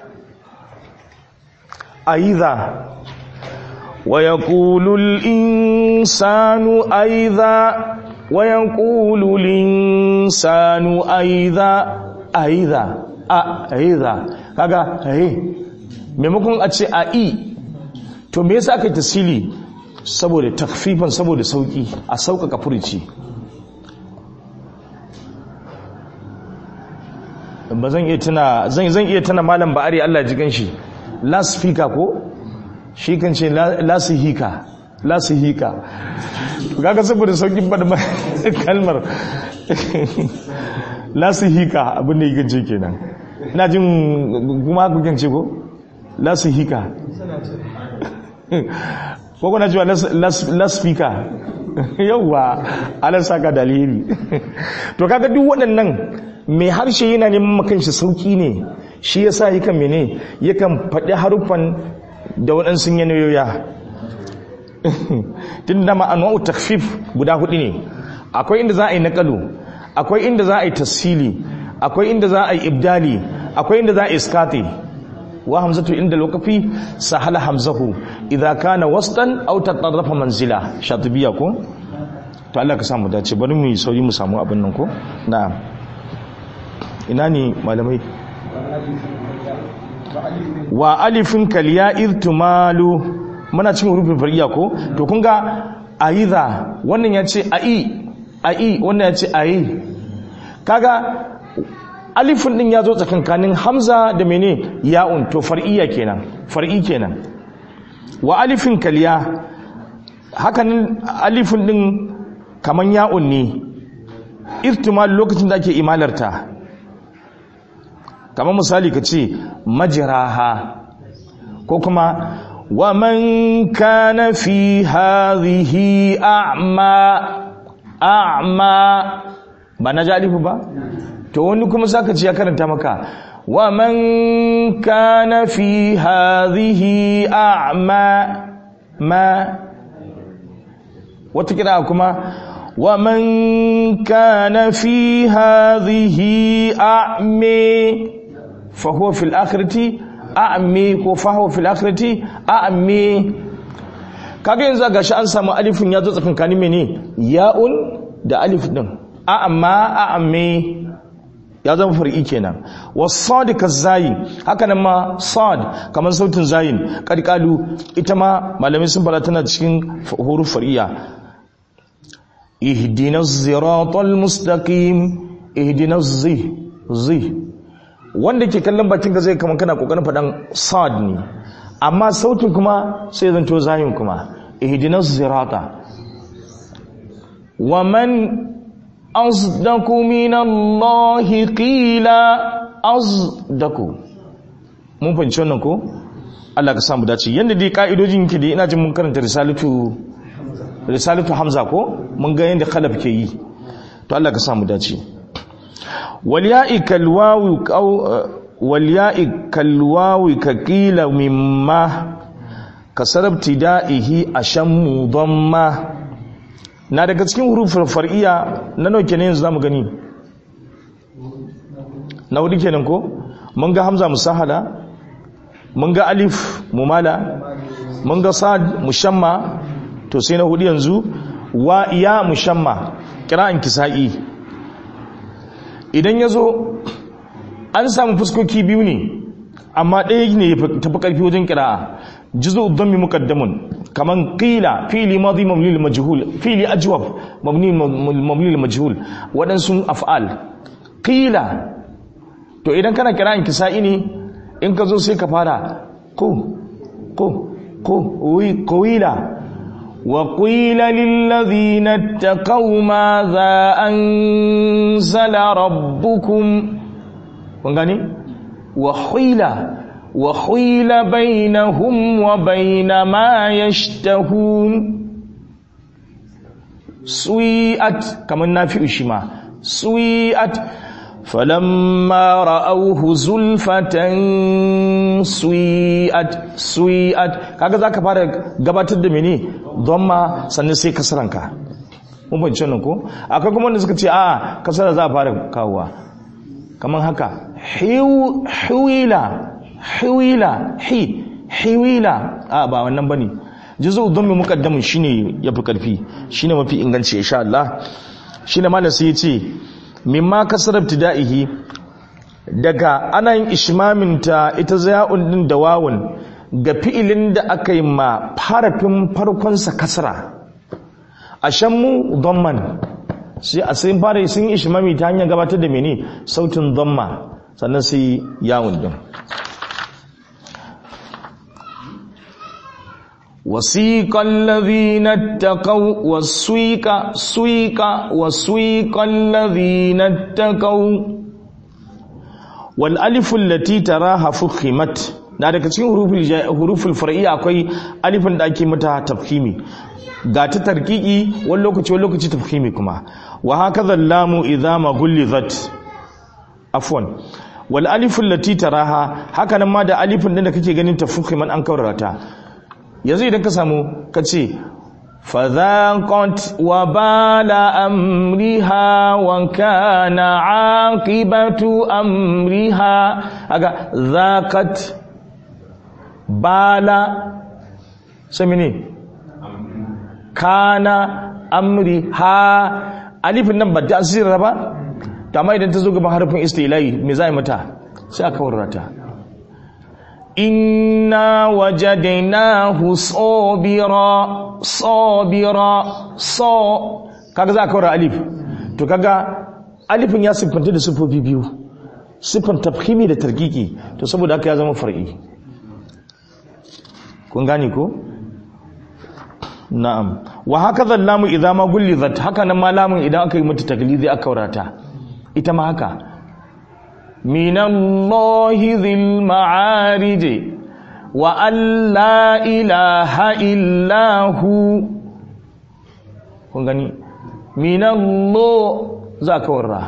aiza ويقول الإنسان أيضا ويقول الإنسان أيضا أيضا أيضا kaga eh maimakon a ce a i to me yasa aka yi tasili saboda takfifan saboda sauki a sauƙaƙa furici ba zan iya tuna zan iya tuna malam ba'ari Allah ji ganshi last speaker ko shi kan ce lasihika lasihika kaga saboda saukin bada kalmar lasihika abin da yake ce kenan ina jin kuma ku kan ce ko lasihika ko kuna cewa laspika yauwa ala saka dalili to kaga duk waɗannan mai harshe yana neman makanshi sauki ne shi yasa yakan mene yakan faɗi haruffan da waɗansu yanayoya tun da ma'anuwa takfif guda hudu ne akwai inda za a yi naƙalu akwai inda za a yi tasili akwai inda za a yi ibdali akwai inda za a yi iskati wa hamzatu inda lokafi sahala hamzahu idza kana wasdan aw tatarrafa manzila shatibiya ko to Allah ka samu dace bari mu yi sauri mu samu abin nan ko na'am ina ne malamai wa alifin kaliya irtumalu muna cin rufin fariya ko to kun ga aiza wannan ya ce ai ai wannan ya ce ai kaga alifin din ya zo tsakankanin hamza da mene ya'un to far'iya kenan far'i kenan wa alifin kaliya hakanin alifin din kaman ya'un ne irtimal lokacin da ake imalarta kamar misali ka ce majiraha ko kuma wa man kana fi hadhihi a'ma a'ma ba na jalifu ba to wani kuma saka ce ya karanta maka wa man kana fi hadhihi a'ma ma wata kira kuma wa man kana fi hadhihi a'mi فهو في الآخرة أعمي فهو في الآخرة أعمي kaga yanzu gashi an samu alifin ya zo tsakankanin mene ya'un da alif din a'amma a'amme ya zama far'i kenan wasad kazayi haka nan ma sad kamar sautin zayin qadqalu ita ma malamai sun fara tana cikin huruf far'iya ihdinas siratal mustaqim ihdinas zi zi wanda ke kallon bakin ka zai kama kana kokarin faɗan sad ne amma sautin kuma sai zanto zayin kuma ihdinas sirata wa man asdaku minallahi qila asdaku mun fahimci wannan ko Allah ka samu dace yanda dai ka'idojin yake dai ina jin mun karanta risalatu risalatu hamza ko mun ga yanda khalaf ke yi to Allah ka samu dace والياء كالواو أو والياء كالواو كقيل مما كسر ابتدائه أشم ضمة na daga cikin hurufin far'iya na nawa kenan yanzu zamu gani na hudu kenan ko mun ga hamza musahala mun ga alif mumala mun ga sad mushamma to sai na hudu yanzu wa ya mushamma kira'an kisa'i idan ya zo an samu fuskoki biyu ne amma ɗaya ne ya tafi ƙarfi wajen kira'a jizo dhammi muqaddamun kaman qila fili madi mabni lil majhul fili ajwab mabni mabni lil majhul wadansu af'al qila to idan kana kira'in kisa'i ne in ka zo sai ka fara ko ko ko wi qawila وقيل للذين اتقوا ماذا أنزل ربكم وغني وحيل وحيل بينهم وبين ما يشتهون سويئت كما نافع شما سويئت فلما رأوه زلفة سويئت سويئت kaga zaka fara gabatar da mene dhamma sannan sai kasranka mun bance nan ko akwai kuma wanda suka ce a kasara za a fara kawowa kaman haka hiwila hiwila hi hiwila a ba wannan bane juzu dhammi muqaddamun shine yafi karfi shine mafi inganci insha Allah shine malam sai ya ce mimma kasar ibtida'ihi daga ana yin ishmaminta ita zaya'un din da wawun ga fi'ilin da aka yi ma farafin farkonsa kasra a shammu dhamman sai a sai fara sun ishmami ta hanyar gabatar da mene sautin dhamma sannan sai yawun din وسيق الذين اتقوا والسويق سويق وسويق الذين اتقوا والالف التي تراها فخمت na daga cikin huruful far'iyya akwai alifin da ake mata tafhimi ga ta tarkiki wani lokaci wani lokaci tafhimi kuma wa hakaza lamu idza ma gullizat afwan wal alif allati taraha haka nan ma da alifin din da kake ganin tafhiman an kaurata yanzu idan ka samu ka ce fadhaqat wa bala amriha wa kana aqibatu amriha aga zaqat bala samini kana amriha alifin nan ba ta asira ba to amma idan ta zo gaban harfin istilai me za mata sai aka warrata inna wajadnahu sabira sabira so kaga za ka wara alif to kaga alifin ya siffanta da siffofi biyu siffan tafhimi da tarkiki to saboda haka ya zama far'i kun gane ko na'am wa hakaza lamu idza ma gullizat haka nan ma lamun idan aka yi mata taglizi aka warata ita ma haka من الله ذي المعارج وأن لا إله إلا هو kun gani minallo za ka warra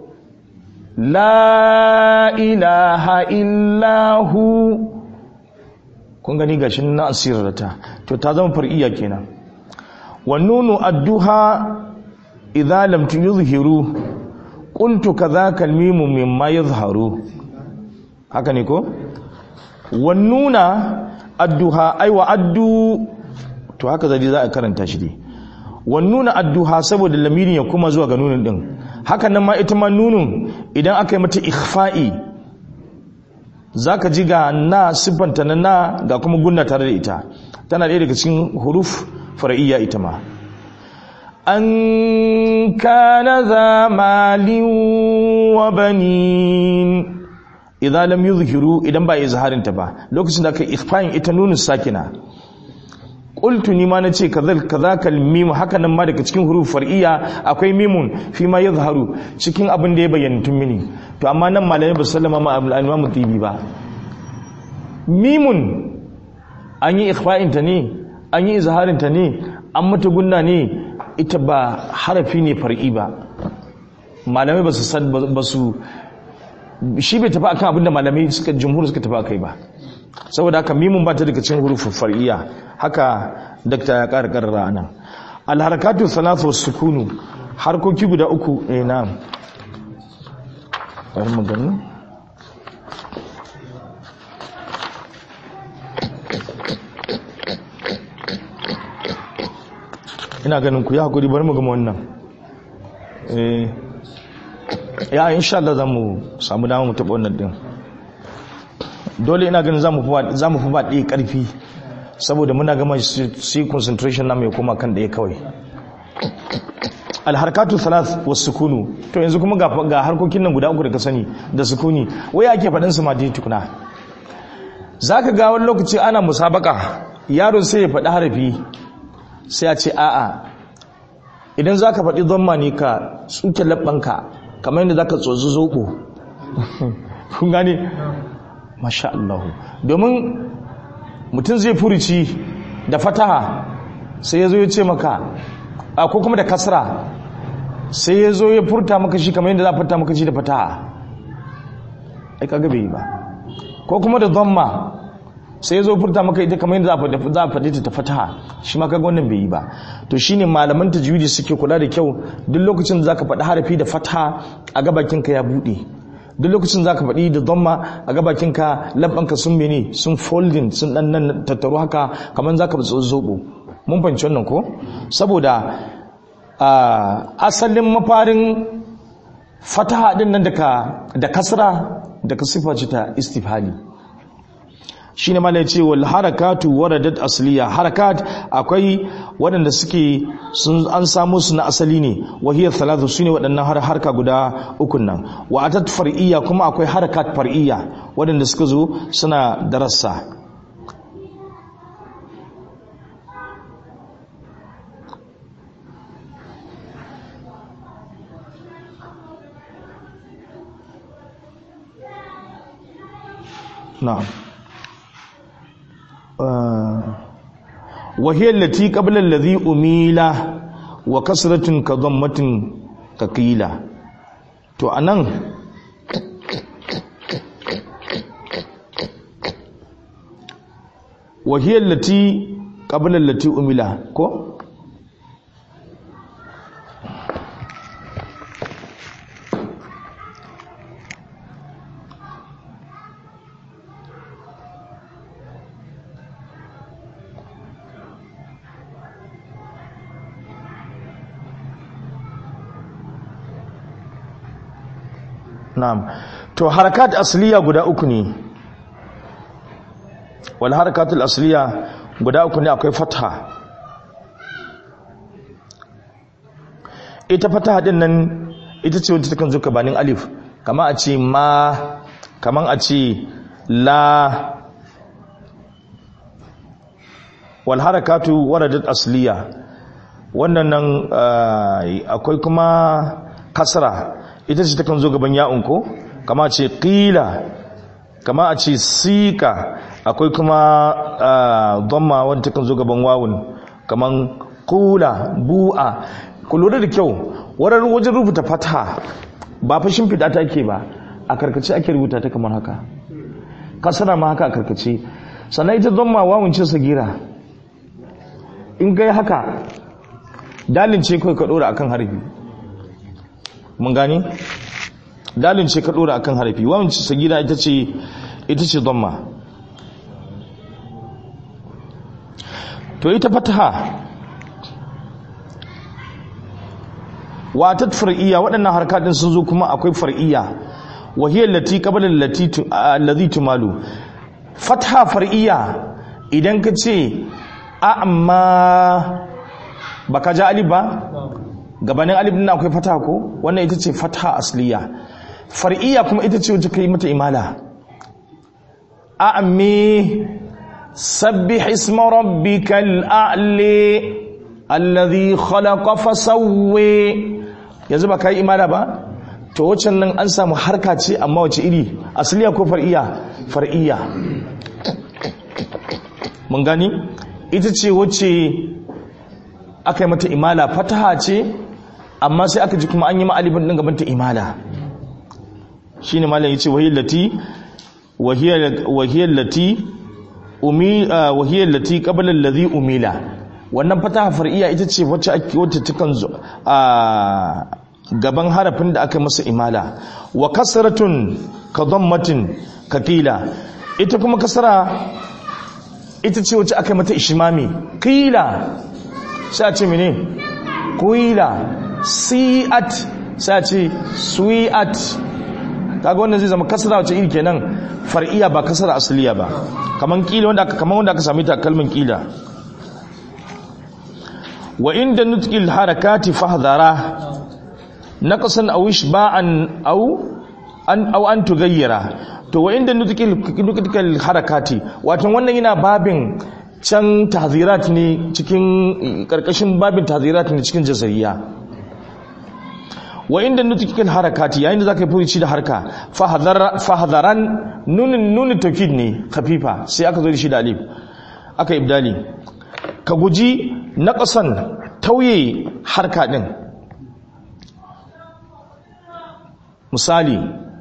la ilaha illahu kun gani gashin na asirarta to ta zama far'iya kenan wannunu adduha idza lam yuzhiru qultu kadhaka almimu mimma yadhharu haka ne ko wannuna adduha ai wa addu to haka zai za a karanta shi dai wannuna adduha saboda lamirin ya kuma zuwa ga nunin din haka nan ma ita ma nunun idan aka yi mata ikhfa'i zaka ji ga na siffanta na na ga kuma gunna tare da ita tana ɗaya daga cikin huruf far'iyya ita ma an kana za malin wa banin idan lam yuzhiru idan ba izharin ta ba lokacin da aka ikhfa'in ita nunun sakina qultu ni ma nace kadhal kadhaka mim haka nan ma daga cikin huruf far'iyya akwai mimun fi ma yadhharu cikin abin da ya bayyana tun mini to amma nan malamai ba sallama ma al-imam tibi ba mimun an yi ikhfa'in ta ne an yi izharin ta ne an mata gunna ne ita ba harafi ne far'i ba malamai ba su ba su shi bai tafi akan abinda malamai suka jumhur suka tafi akai ba saboda haka mimun ba ta daga cikin hurufin far'iyya haka dakta ya ƙara ƙarara anan alharakatu salatu sukunu harkoki guda uku eh na'am bari mu gani ina ganin ku ya hakuri bari mu gama wannan eh ya insha Allah zamu samu dama mu taɓa wannan din dole ina ganin zamu fi zamu fi ba ɗaya ƙarfi saboda muna gama sai concentration namu ya koma kan ɗaya kawai alharkatu thalath was sukunu to yanzu kuma ga ga harkokin nan guda uku da ka sani da sukuni wai ake faɗin su ma dai tukuna zaka ga wani lokaci ana musabaka yaro sai ya faɗi harafi sai a ce a'a idan za ka faɗi zama ne ka tsuke labbanka kamar yadda za ka tsotsi zoɓo kun gane masha Allah domin mutum zai furici da fataha sai ya zo ya ce maka a ko kuma da kasra sai ya zo ya furta maka shi kamar yadda za a furta maka shi da fataha ai kaga bai yi ba ko kuma da dhamma sai ya zo furta maka ita kamar yadda za a faɗi ta fataha shi ma kaga wannan bai yi ba to shine malaman tajwidi suke kula da kyau duk lokacin da zaka faɗi harafi da fataha a gabakin ka ya buɗe duk lokacin zaka faɗi da dhamma a gabakin ka labbanka sun mene sun folding sun dan nan tattaro haka kamar zaka zobo mun fahimci wannan ko saboda asalin mafarin fataha din nan da kasra daga sifa ce ta istifhali shine malai ce wal harakatu waradat asliya harakat akwai waɗanda suke sun an samu su na asali ne wahiyar talatu sune waɗannan har harka guda ukun nan wa atat far'iyya kuma akwai harakat far'iyya waɗanda suka zo suna darassa na'am وهي التي قبل الذي أميل وكسرة كضمة كقيلة to anan وهي التي قبل التي أميل ko na'am to harakat asliya guda uku ne wal harakatul asliya guda uku ne akwai fatha ita fatha din nan ita ce wanda takan zo gabanin alif kama a ce ma kaman a ce la wal harakatu waradat asliya wannan nan akwai kuma kasra ita ce takan zo gaban ya'un ko kama ce qila kama a ce sika akwai kuma dhamma wanda takan zo gaban wawun kaman qula bu'a ku lura da kyau warar wajen rubuta fatha ba fa shimfiɗa ta ke ba a karkace ake rubuta ta kamar haka kasana ma haka a karkace sannan ita dhamma wawun ce sagira in gai haka dalin ce kawai ka ɗora akan harfi mun gani dalin ce ka dora akan harafi wawan sagida ita ce ita ce dhamma to ita fataha watat far'iyya waɗannan harkatun sun zo kuma akwai far'iyya wahiyar lati qabla allazi tumalu fataha far'iyya idan ka ce amma baka ja alif ba gabanin alif din akwai fataha ko wannan ita ce fataha asliya far'iyya kuma ita ce wacce kai mata imala a'mi sabbih isma rabbikal a'li alladhi khalaqa fasawwi yanzu ba kai imala ba to wacce nan an samu harka ce amma wace iri asliya ko far'iyya far'iyya mun gani ita ce wacce aka yi mata imala fataha ce amma sai aka ji kuma an yi ma'alibin ɗin gabanta imala shi ne malam ya ce wahiyar lati wahiyar lati wahiyar lati ƙabalar lazi umila wannan fataha far'iya ita ce wacce ake wacce takan zo a gaban harafin da aka masa imala wa kasratun ka dhammatin ka qila ita kuma kasara ita ce wacce aka mata ishmami qila sai a ce mene kuila si'at sai a ce sui'at kaga wannan zai zama kasara wace iri kenan far'iya ba kasara asliya ba kaman kila wanda aka kaman wanda aka sami ta kalmin kila wa inda nutqil harakati fahdhara naqsan aw ishba'an aw an aw an tughayyira to wa inda nutqil nutqil harakati wato wannan yana babin can tahzirat ne cikin karkashin babin tahzirat ne cikin jazariya wa inda nutukil harakati yayin da zaka yi furuci da harka fahadaran nunin nunin taukid ne khafifa sai aka zo da shi da alif aka ibdali ka guji naqasan tauye harka din misali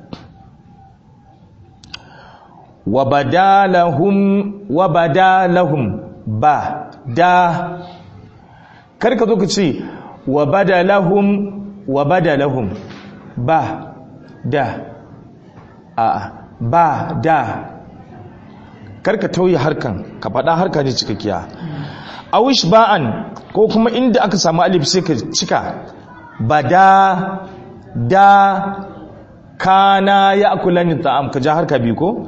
wa badalahum wa badalahum ba da kar ka zo ka ce wa badalahum wa badalahum ba da a ba da karka tauye harkan ka faɗa harka ne cikakkiya awish ba'an ko kuma inda aka samu alif sai ka cika ba da da kana ya akulani ta'am ka ja harka biyu ko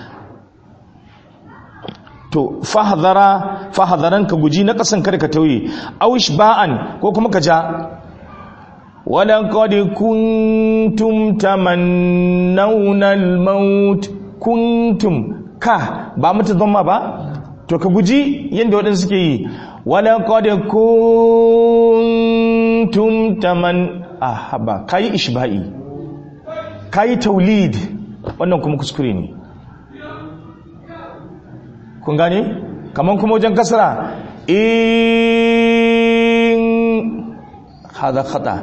to fahadhara fahadharan ka guji na kasan kada ka tauye awish ba'an ko kuma ka ja ولقد كنتم تمنون الموت كنتم ka ba mata zama ba to ka guji yadda waɗansu suke yi ولقد كنتم تمن ah ba kayi ishba'i kayi taulid wannan kuma kuskure ne kun gane kaman kuma wajen kasara in hada khata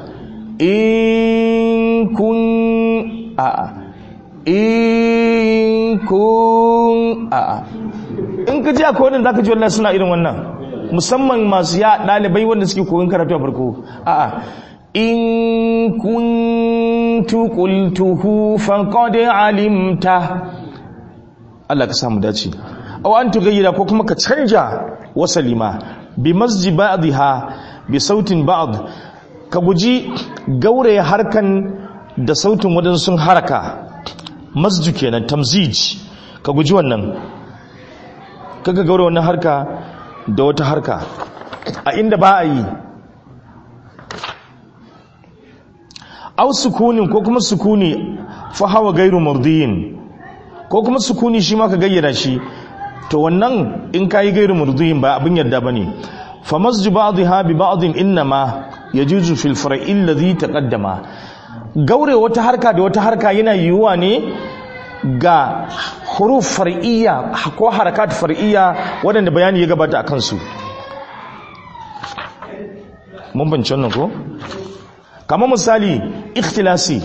in kun a in kun a in ka ji akwai wadanda zaka ji wallahi suna irin wannan musamman masu ya dalibai wanda suke koyon karatu a farko a a in kuntu qultuhu faqad alimta Allah ka samu dace aw an tugayyira ko kuma ka canja wasalima bi masji ba'dha bi sautin ba'd ka guji gauraye harkan da sautin wadansu haraka masju kenan tamzij ka guji wannan kaga gauraye wannan harka da wata harka a inda ba a yi aw sukunin ko kuma sukuni fa hawa gairu mardiyin ko kuma sukuni shi ma ka gayyara shi to wannan in kayi gairu mardiyin ba abin yadda bane fa masju ba'dha bi ba'dhin inma yajuzu fil far'i alladhi taqaddama gaure wata harka da wata harka yana yiwuwa ne ga huruf far'iyya ko harakat far'iyya waɗanda bayani ya gabata akan su mun bance wannan ko kamar misali ikhtilasi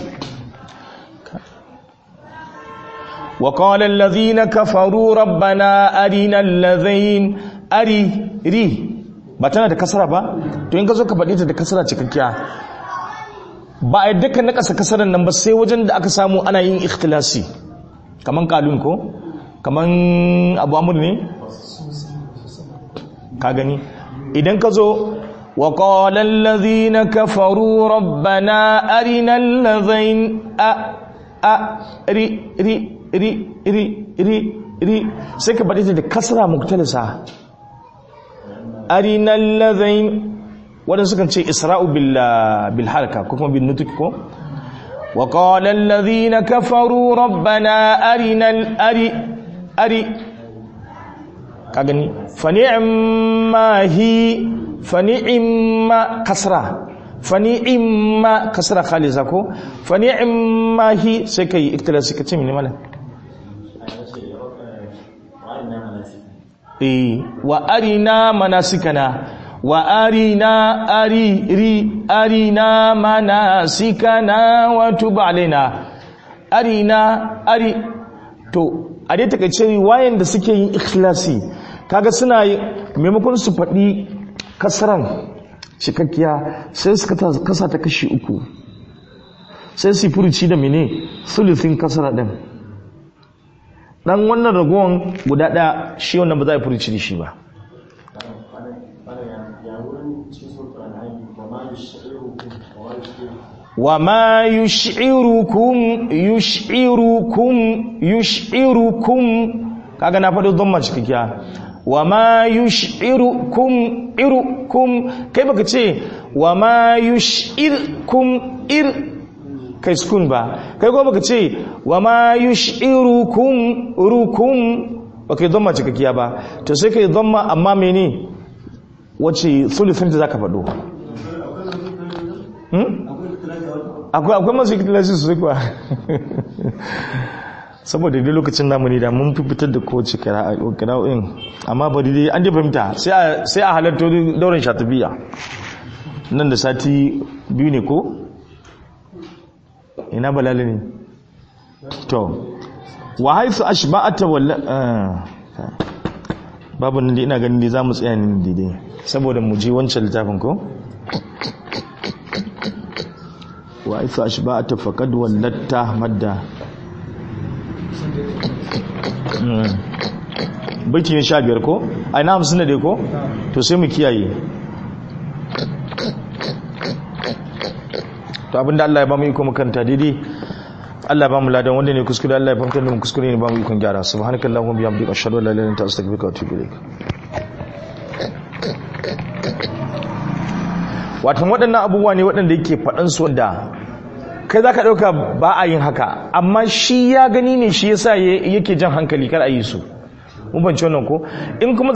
وقال الذين كفروا ربنا أرنا الذين أري ري ba tana da kasara ba to in ka zo ka faɗi ta da kasara cikakkiya ba a yadda ka nakasa kasarar nan ba sai wajen da aka samu ana yin ikhtilasi kaman kalun ko kaman abu amur ne ka gani idan ka zo wa qala allazina kafaru rabbana arina allazain a a ri ri ri ri ri ri sai ka faɗi ta da kasara muktalisa arinal ladhain waɗansu kan ce isra'u bil harka ko kuma bin nutuk ko wa qala alladhina kafaru rabbana arinal ari ari ka gani fa ni'ma hi fa ni'ma kasra fa ni'ma kasra khalisa ko fa ni'ma hi sai kai iktilasi kace mini malam wa arina manasikana wa arina ari ri arina manasikana wa tub alaina arina ari to a dai takaice wayan da suke yin ikhlasi kaga suna maimakon su faɗi kasaran cikakkiya sai suka kasa ta kashi uku sai su furuci da mene sulufin kasara din dan wannan ragowar guda ɗaya shi wannan ba za a furuci da shi ba wa ma yush'irukum yush'irukum yush'irukum kaga na faɗi dhamma cikakkiya wa ma yush'irukum irukum kai baka ce wa ma yush'irkum ir kai sukun ba kai kuma baka ce wa ma yush'irukum rukum ba kai dhamma cikakkiya ba to sai kai dhamma amma mene wace thuluthin da zaka faɗo hmm? akwai akwai masu ikilasi su kuwa saboda dai lokacin namu ne da mun fi fitar da kowace kira'o'in amma bari dai an ji fahimta sai a halarta daurin shatabiya nan da sati biyu ne ko ina balali ne to wa haifu ashba'ata walla babu nan da ina ganin dai za mu tsaya ne daidai saboda mu ji wancan littafin ko wa haifu ashba'ata faqad wallatta madda baiti ne sha biyar ko a ina hamsin da dai ko to sai mu kiyaye to abinda Allah ya ba mu iko makanta daidai Allah ya ba mu ladan wanda ne kuskure Allah ya fahimtar da mu kuskure ne ba mu ikon gyara subhanakallahumma bihamdika ashhadu an la ilaha illa anta astaghfiruka wa atubu ilaik watan waɗannan abubuwa ne waɗanda yake faɗan su wanda kai za ka ɗauka ba a yin haka amma shi ya gani ne shi yasa yake jan hankali kar a yi su mun banci wannan ko in kuma